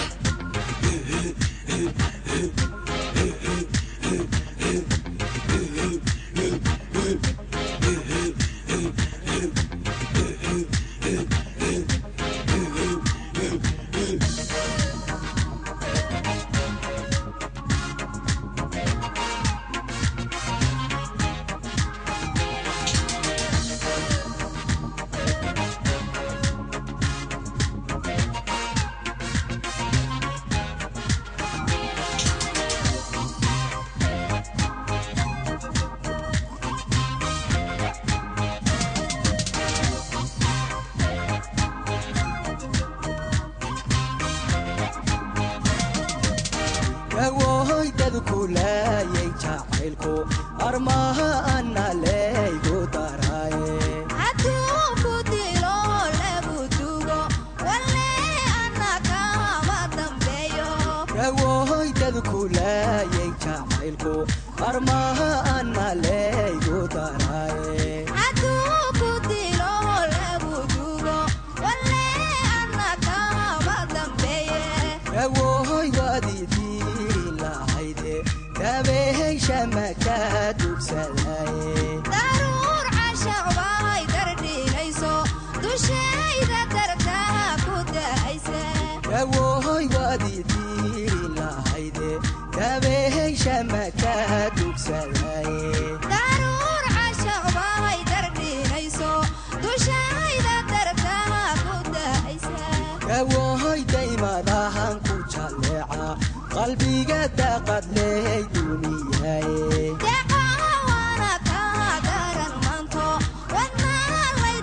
yawoy dadku laayay jacaylku armaha ana leygu daraaye hadduu ku dilo lagu dugo walle ana kama dambeeyo yawoy dadku laayay jacaylku armaha ana leygu daraaye hadduu ku dilo lagu dugo walle ana kama dambeeye yawoy waadidiiri lahayde dabeeysha maka dugsadaye daruur cashaq bay dardhiilayso dushayda dartaa ku da'aysa yawoy waadidiiri lahayde dabeeysha maka dugsadaye daruur cashaq bay dardhiilayso dushayda dartaa ku da'aysa yawoy daymadahan ku jalleeca qalbiga daaqad leey duuniyaye deqawana kaa garan manto wadnaa lay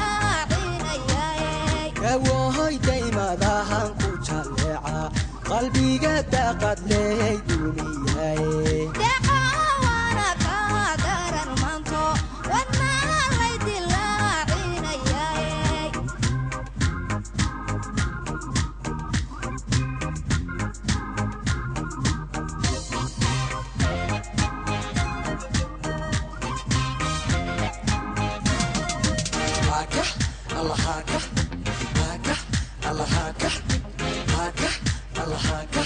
dilaacinayaye yawoy daymadahan ku jalleeca qalbiga daaqad leey duuniyaye deqawana kaa garan manto wadnaa lay dilaacinayaye haka alla haka haka alla haka haka alla haka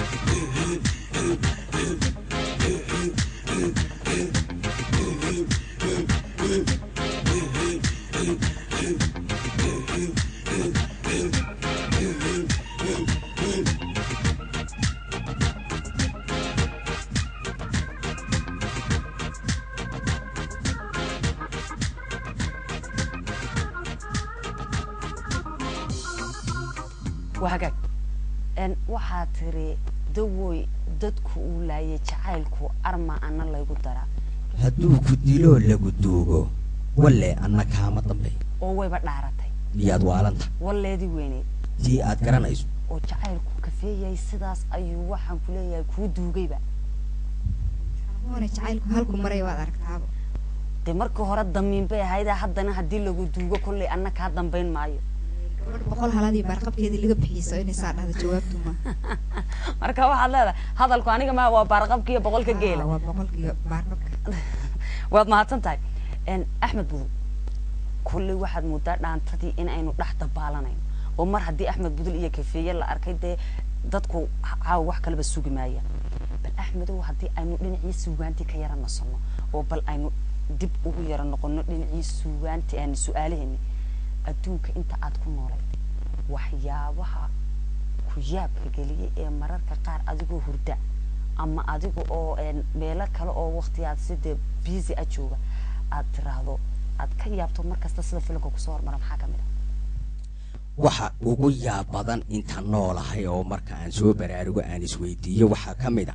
waa hagaag n waxaa tiri dawoy dadku uu laayay jacaylku arma ana laygu daraa hadduu ku diloo lagu duugo walle anna kaama dambe oo wayba dhaaratay miyaad waalanta walleedii weyneyd tii aad garanayso oo jacaylku kafeeyay sidaas ayuu waxaan ku leeyahay kuu duugayba Hormone jacaylku halku maray waad aragtaaba dee markii hore damiin bay ahayd haddana haddii lagu duugo kolley anna kaa dambayn maayo gabadh boqol haladii baarqabkeedii laga bixiso inay saa dhahdo jawaabtu ma marka waxaad leedahay hadalku aniga ma waa baarqabka iyo boqolka geela waa boqolkiiba baarqabka waad mahadsan tahay n axmed budul kolley waxaad moodaa dhaantadii in aynu dhex dabaalanayno oo mar haddii axmed budul iyo kafeeye la arkay dee dadku caawa wax kaleba sugi maaya bal axmedow haddii aynu dhinacii suugaantii ka yara nasanno oo bal aynu dib ugu yara noqono dhinacii suugaantii aan su-aalaheeni adduunka inta aad ku noolayd waxyaabaha ku yaabka geliyay ee mararka qaar adigoo hurda ama adiga oo een, meelo kale oo waqtiyaad sidee busy a jooga aad tiraahdo aad ka yaabto mar kasta sida filimka kusoo hormara maxaa kamid ah waxa ugu yaab badan inta noolahay oo marka aan soo baraarugo aan isweydiiyo waxaa ka mid a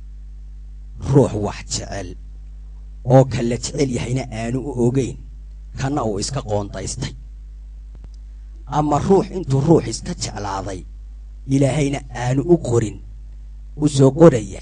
ruux wax jecel oo kala jecel yahayna aanu u ogeyn kana uu iska qoondaystay ama ruux intuu ruux iska jeclaaday ilaahayna aanu u qorin u soo qoraya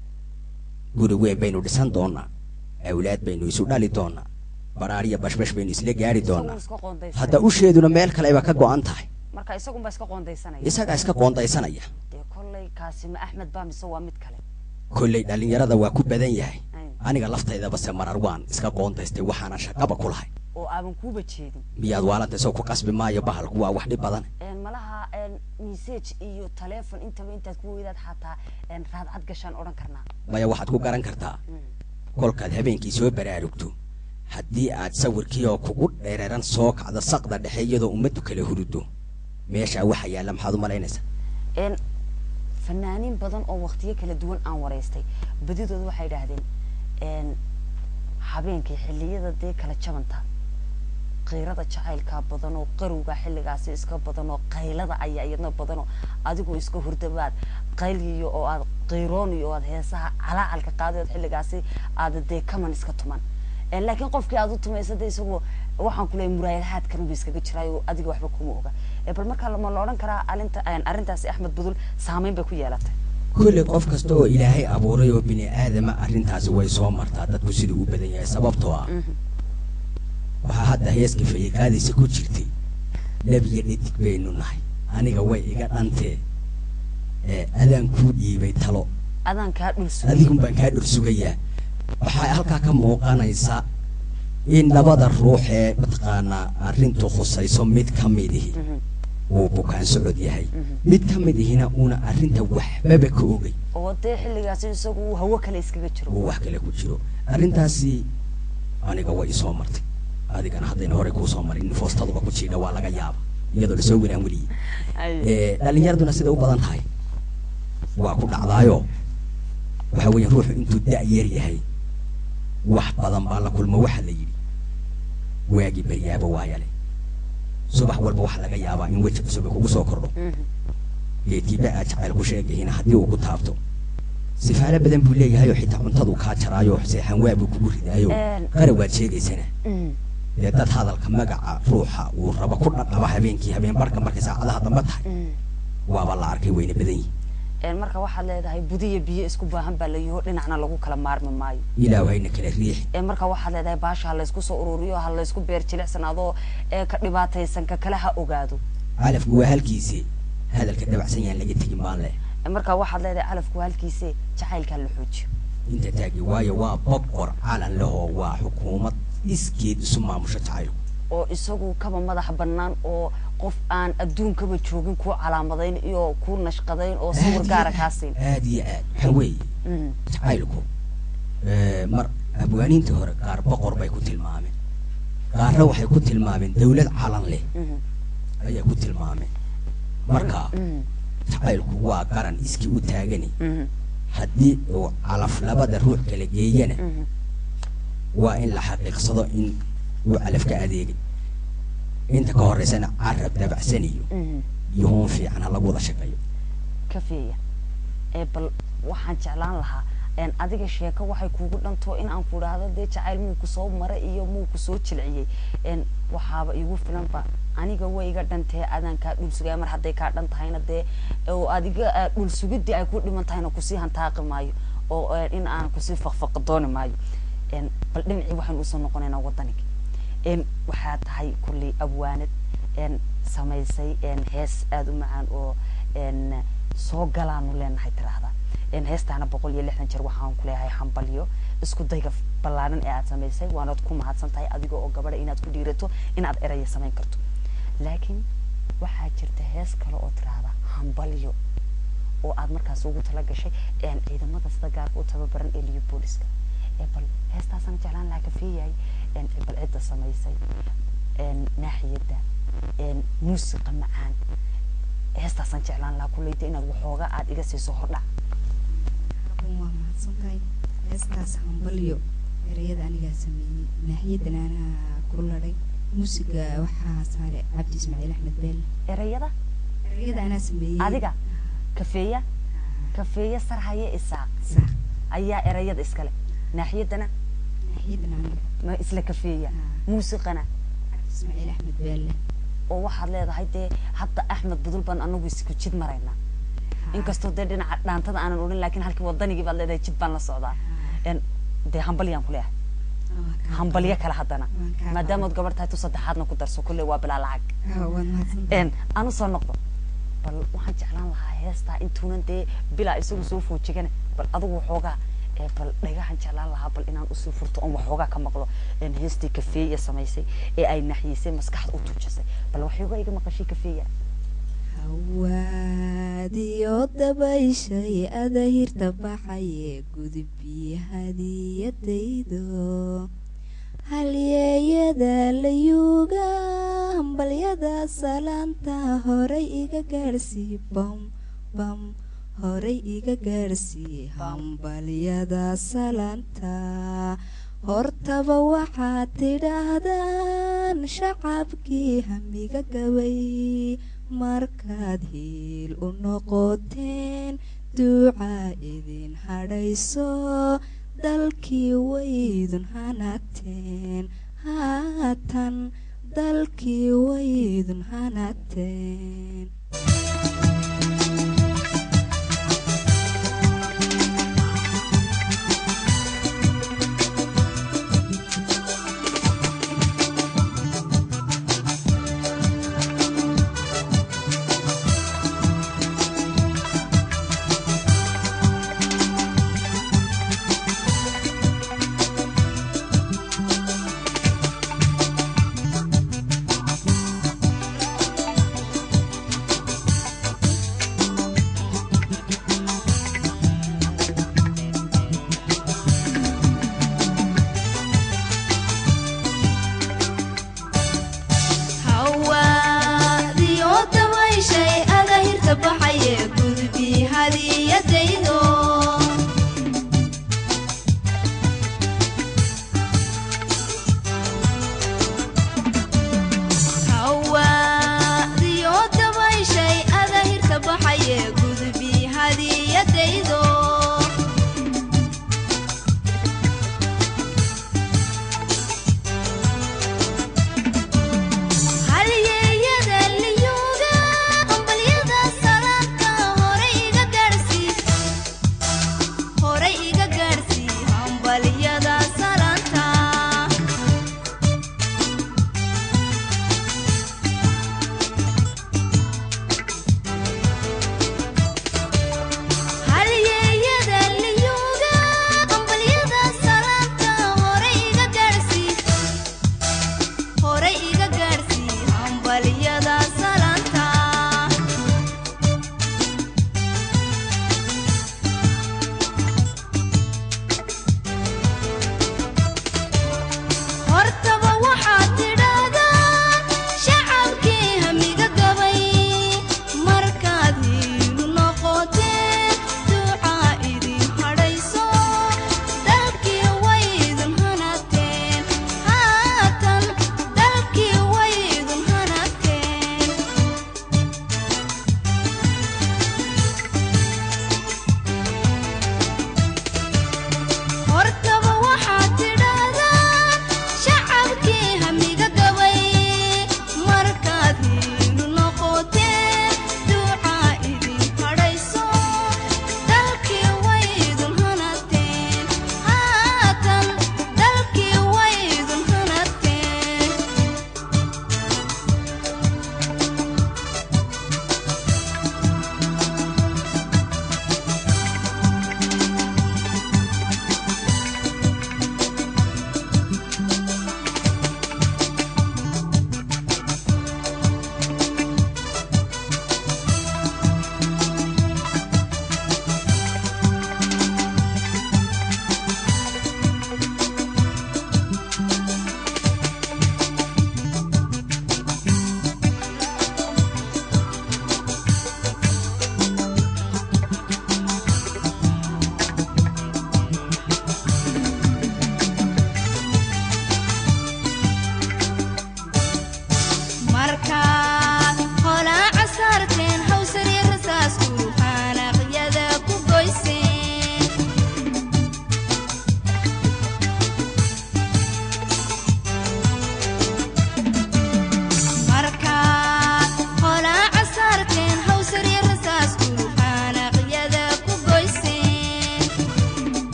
guri weyn baynu dhisan doonaa awlaad baynu isu dhali doonaa baraariya bashbash baynu isla gaari doonaa Isagu iska qoondaysanaya. hadda usheeduna meel kaleba ka go'an tahay marka isagunba iska qoondaysanaya isagaa iska qoondaysanaya dee kolley kaasi ma axmed baa mise waa mid kale kolley dhallinyarada waa ku badan yahay Ay. aniga laftaydaba se marar waan iska qoondaystay waxaana shaqaba ku lahay oo aaban kuuba jeedin miyaad waalanta soo ku qasbi maayo bahalku waa wax dhib badan een malaha een message iyo telephone intaba intaad ku weydaad xataa een raadcad gashaan odhan karnaa maya waxaad ku garan kartaa kolkaad habeenkii soo baraarugto haddii aad sawirkii oo kugu dhereeran soo kacdo saqda dhexe iyadoo ummaddu kala hurudo meeshaa waxa yaalla maxaad u malaynaysaa een fanaaniin badan oo waqtiyo kala duwan aan waraystay badidooda waxay idhaahdeen een habeenkii xilliyada dee kala jabanta qiirada jacaylkaa badan oo qarowga xilligaasi iska badan oo qaylada ayaa iyadna badan oo adigoo iska hurdabaad qayliyo oo aad qiirooniyo oo aad heesaha calaacalka qaadayood xilligaasi aada dee kaman iska tuman Een, laakiin qofkii aad u tumaysa de isagoo waxaan kuleeyay muraayadahaadkan buu iskaga jiraayo adiga waxba kuma oga Ee, bal markaa lama la odhan karaa alinta een, arrintaasi axmed budul saameyn bay ku yeelatay kulli qof kasta oo ilaahay abuuray oo bini aadama arrintaasi way soo martaa dadku siduu u badan yahay sababtoo ah waxaa hadda heeska fayaqaadaysa ku jirtay nebiyo dhidig baynu nahay aniga way iga dhantee ee adaan kuu dhiibay talo adaan kaa dhul sugay adigun baan kaa dhur sugayaa waxaa halkaa ka muuqanaysa in labada ruux ee mataqaanaa arrintu khusayso mid ka midihi uu bukaan socod yahay mid ka mid ihina uuna arrinta waxbaba ka ogay oo dee xilligaasi isagu uu hawo kale iskaga jiro uu wax kale ku jiro arrintaasi aniga way isoo martay adigana haddayna horey kuu soo marin in foostaduba ku jiidha waa laga yaaba iyadoo lasoo wiraan weliyey Ay. ee dhalinyaraduna siday u badan tahay waa ku dhacdaayo waxa weeye ruuxu intuu da-yeer yahay wax badan baa la kulmo waxa la yidhi waagii baryaaba waayale subax walba waxa laga yaabaa in weji cusub ay kugu soo kordho Mhm. geedkiiba aad jacayl ku sheegayina haddii uu ku taabto sifaalo badan buu leeyahay oo xitaa cuntadu kaa jaraayo seexan waa buu kugu ridaayo Een. qara waad sheegaysana Mhm. dee dad hadalka magaca ruuxa uu rabo ku dhadhaba habeenkii habeen barhka markay saacadaha dambe tahay Mhm. waaba la arkay wayna badan yihin Een, marka waxaad leedahay budiya biyo isku baahan baa la yiho dhinacna lagu kala maarmi maayo ilaahu hayna kala riixi ee marka waxaad leedahay baasha ha laysku soo ururiyo ha laysku beer jilicsanaadoo ee ka dhibaataysan ka kale ha ogaado calafku waa halkiisii hadalka dabacsan yaan laga tegin baan leh Ee, marka waxaad leedahay calafku halkiise jacaylkaa la xoojiyo inta taagi waayo waa boqor calan lehoo waa xukuumad iskeed isu maamusho jacaylku oo isagu kaba madax bannaan oo qof aan adduunkaba joogin kuu calaamadayn iyo kuu nashqadayn oo sawir gaara kaa siin aad iyo aad waxa weeye Mhm. jacaylku ee, mar abwaaniintii hore qaar boqor bay ku tilmaameen qaarna waxay ku tilmaameen dawlad calan leh Mhm. ayay ku tilmaameen marka Mhm. jacaylku waa qaran iskii u taagani Mhm. haddii uu calaf labada ruux kala geeyana Mhm. waa in la xaqiiqsado in uu calaf ka adeegay inta ka horeysana carab dabacsan iyo Mhm. iyo hoon fiican ha lagu wada shaqeeyo kafeeya ee bal waxaan jeclaan lahaa een adiga sheeko waxay kuugu dhanto in aan ku idhaahdo dee jacayl muu kusoo maray iyo muu kusoo jilciyey een waxaaba igu filanba aniga way iga dhantee adaan kaa dhul sugaya mar hadday kaa dhan tahayna dee oo adiga aa dhul sugidii ay ku dhiman tahayna kusii hantaaqi maayo oo een, in aan kusii faqfaqa dooni maayo een bal dhinacii waxaynu usoo noqonaynaa waddanigi een waxaa tahay kulley abwaanad een samaysay een hees aada u macaan oo een soo galaanu leenahay tiraahda een heestaana boqol iyo lixdan jeer waxaan ku leeyahay hambalyo isku dayga ballaaran ee aad samaysay waanaad ku mahadsan tahay adiga oo gabadha inaad ku dhiirato inaad eraya samayn karto laakiin waxaa jirta hees kale oo tiraahda hambalyo oo aad markaas ugu tala gashay een ciidamada sida gaarka u tababaran ee liyo booliska ee bal heestaasaan jeclaan lahaa kafeeyahay een bal cidda samaysay een naaxiyadda een muusiqa macaan heestaasaan jeclaan lahaa kulleyta inaad waxooga aad iga siiso hordhac Habban waa mahadsan tahay heestaas hambalyo ereyada anigaa sameeyey naaxiyadan anaa ku ladhay muusiga waxaa saaray cabdi ismaaciil axmed beelle erayada erayada anaa sameeyey adiga kafeeya kafeeya sarhaye isaaq saaq ayaa erayada iskale naaxiyadana naaxiyadan aniga ma isla kafeeya Ah. muusiqana cabdi ismaaciil axmed beelle oo waxaad leedahay dee hadda axmed budul baan anagu isku jid maraynaa inkastoo dee dhinaca dhaantada aanan odhan laakiin halkii wadanigii baad leedahay jid baan la socdaa En, dee hambalyaan ku leeyahay hambalyo kale haddana Waan kaa maadaamaad gabar tahay tu saddexaadna ku darso kulle waa bilaa lacag waad mahadsantahay En, aan usoo noqdo bal waxaan jeclaan lahaa heestaa intuunan dee bilaa isagu soo foojigane bal adigu waxoogaa ee bal dhagahan jeclaan lahaa bal inaan usoo furto oon waxoogaa ka maqlo en heestii kafeeya samaysay ee ay naxyisay maskaxda u tuujisay bal waxoogaa iga maqashay kafeeya hawaadiyo dabayshay adahirta baxaye gudubbiyo hadiyadaydo halyeeyada layuuga hambalyada salaanta horay iga gaadhsii bam bam horay iga gaadhsii hambalyada salaanta hortaba waxaad tidhaahdaan shacabkii hamiga gabay markaad hiil u noqoteen duucaa idin hadhayso dalkii waydun hanaagteen haatan dalkii waydun hanaagteen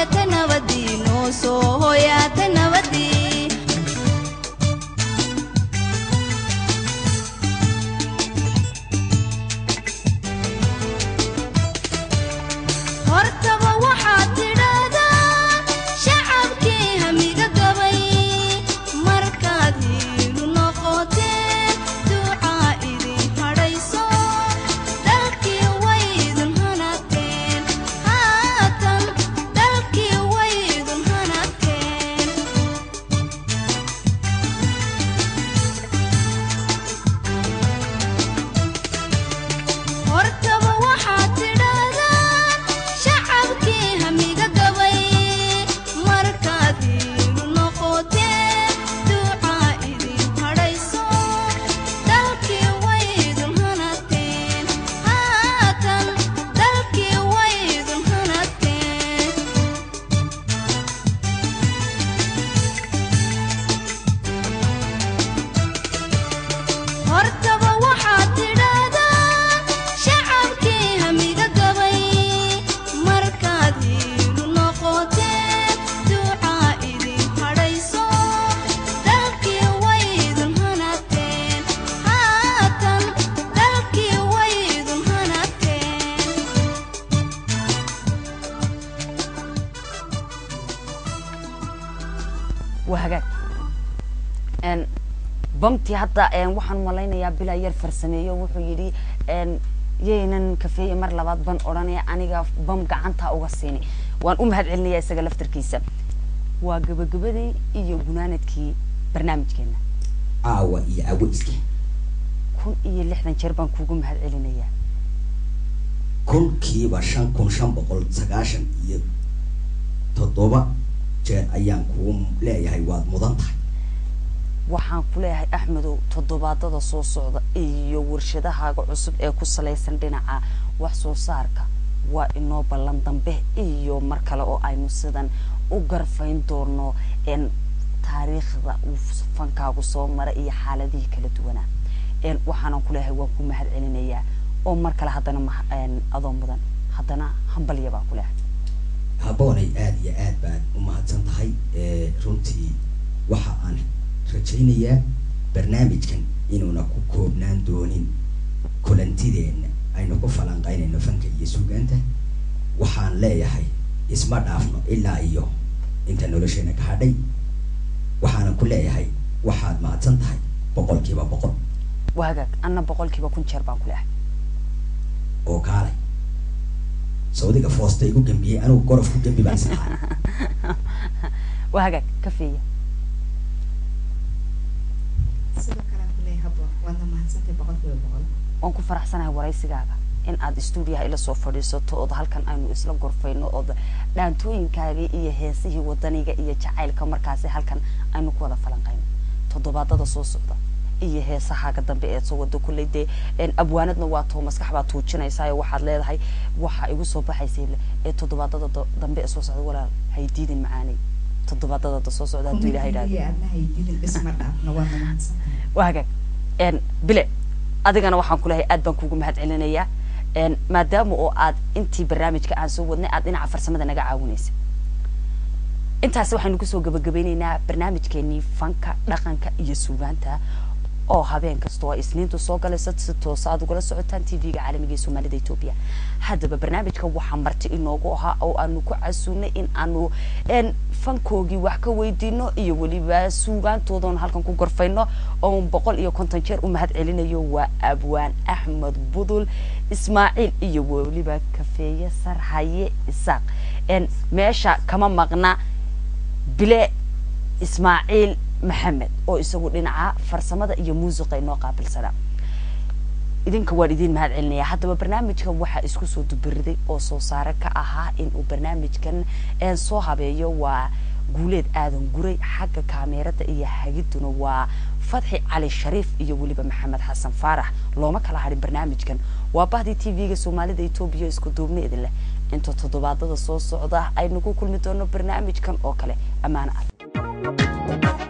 hooyata nabadii noo soo hooyata nabadii hortaba waxaad tidhaahdaa shacabkii hamiga gabay markaad hiilu noqoteen duucaa idin hadhayso dalkii way idin hanagteen haatan dalkii way idin hanagteen hortaba waxaad tidhaahdaan shacabkii hamiga gabay markaad hiilu noqoteen duucaa idin hadhayso dalkii way idin hanagteen haatan dalkii way idin hanagteen hortaba waxaad tidhaahdaa shacabkii hamiga gabay markaad hiilu noqoteen duucaa idin hadhayso dalkii way idin hanagteen haatan dalkii way idin hanagteen waa hagaag n bamtii hadda n waxaan malaynayaa bilaa yar farsameeyo wuxuu yidhi n yaynan kafeeye mar labaad ban odhanaya aniga bam gacanta uga siini waan u mahad celinayaa isaga laftarkiisa waa gabagabadii iyo gunaanadkii barnaamijkeena caawa iyo aweyska kun iyo lixdan jeer baan kuugu mahad celinayaa kunkiiba shan kun shan boqol sagaashan iyo toddoba jeer ayaan kugu leeyahay waad mudan tahay waxaan ku leeyahay axmedow toddobaadada soo socda iyo warshadahaaga cusub ee ku salaysan dhinaca wax soo saarka waa inoo ballan dambe iyo mar kale oo aynu sidan u garfayn doono n taariikhda uu fankaagu soo mara iyo xaaladihii kala duwanaa n waxaanan ku leeyahay waan ku mahad celinayaa oo mar kale haddana ma- n adoo mudan haddana hambalya baan ku leeyahay haboonay aada iyo aad baad u mahadsan tahay ee runtii waxa aan rajaynayaa barnaamijkan inuuna ku koobnaan doonin kulantideenna aynu ku falanqaynayno fanka iyo suugaanta waxaan leeyahay isma dhaafno ilaa iyo inta nolosheena ka hadhay waxaanan ku leeyahay waxaad mahadsan tahay boqolkiiba boqol waa hagaag anna boqolkiiba kun jeer baan ku leeyahay oo kaalay sawdiga foosta igu gambiyey anigu gorof ku gambi baan islahaa waa hagaag kafeeya sidoo kale aan kuleeyahay habboon waadna mahadsantahay boqolkiiba boqol waan ku faraxsanahay waraysigaaga in aad stuudiyaha ila soo fadhiisato ood halkan aynu isla gorfayno ood dhaantooyinkaagii iyo heesihii wadaniga iyo jacaylka markaasi halkan aynu ku wada falanqayno toddobaadada soo socda iyo heesahaaga dambe ee soo wada kulley dee een, abwaanadna waa too maskax baa tuujinaysaa waxaad leedahay waxa igu soo baxaysay ee toddobaadada do- dambe ee soo socda walaal haydiidin macaanay toddobaadada da soo socda hadduu ilahay idhaahdo Kumbigii aadna haydidin dhisma dhaafna waadna mahadsantahay waa hagaag n bile adigana waxaan ku leeyahay aad baan kuugu mahad celinayaa n maadaama oo aad intii barnaamijka aan soo wadnay aad dhinaca farsamada naga caawinaysa intaasi waxaynu kusoo gabagabeyneynaa barnaamijkeenii fanka dhaqanka iyo suugaanta oo habeen kasta oo ay isniintu soo galayso si toosa aad ugala socotaan tv-ga caalamiga ee soomaalida etoobiya haddaba barnaamijka waxaa marti inoogu ahaa oo aanu ku casuunay in aanu n fankoogii wax ka weydiino iyo weliba suugaantoodan halkan ku gorfayno oo boqol iyo konton jeer u mahad celinayo waa abwaan axmed budul ismaaciil iyo weliba kafeeye sarhaye isaaq n meesha kama maqna bile ismaaciil maxamed oo isagu dhinaca farsamada iyo muusiqa inoo qaabilsanaa idinka waan idiin mahad celinayaa haddaba barnaamijka waxaa isku soo dubiriday oo soo saare ka ahaa inuu barnaamijkan een soo habeeyo waa guuleed aadan guray xagga kaameerada iyo hagiduna waa fadxi cali shariif iyo weliba maxamed xasan faarax looma kala hadhin barnaamijkan waa bahdii t v-ga soomaalida etoobiya isku duubneedin leh inta toddobaadada soo socda aynu ku kulmi doono barnaamijkan oo kale ammaano ah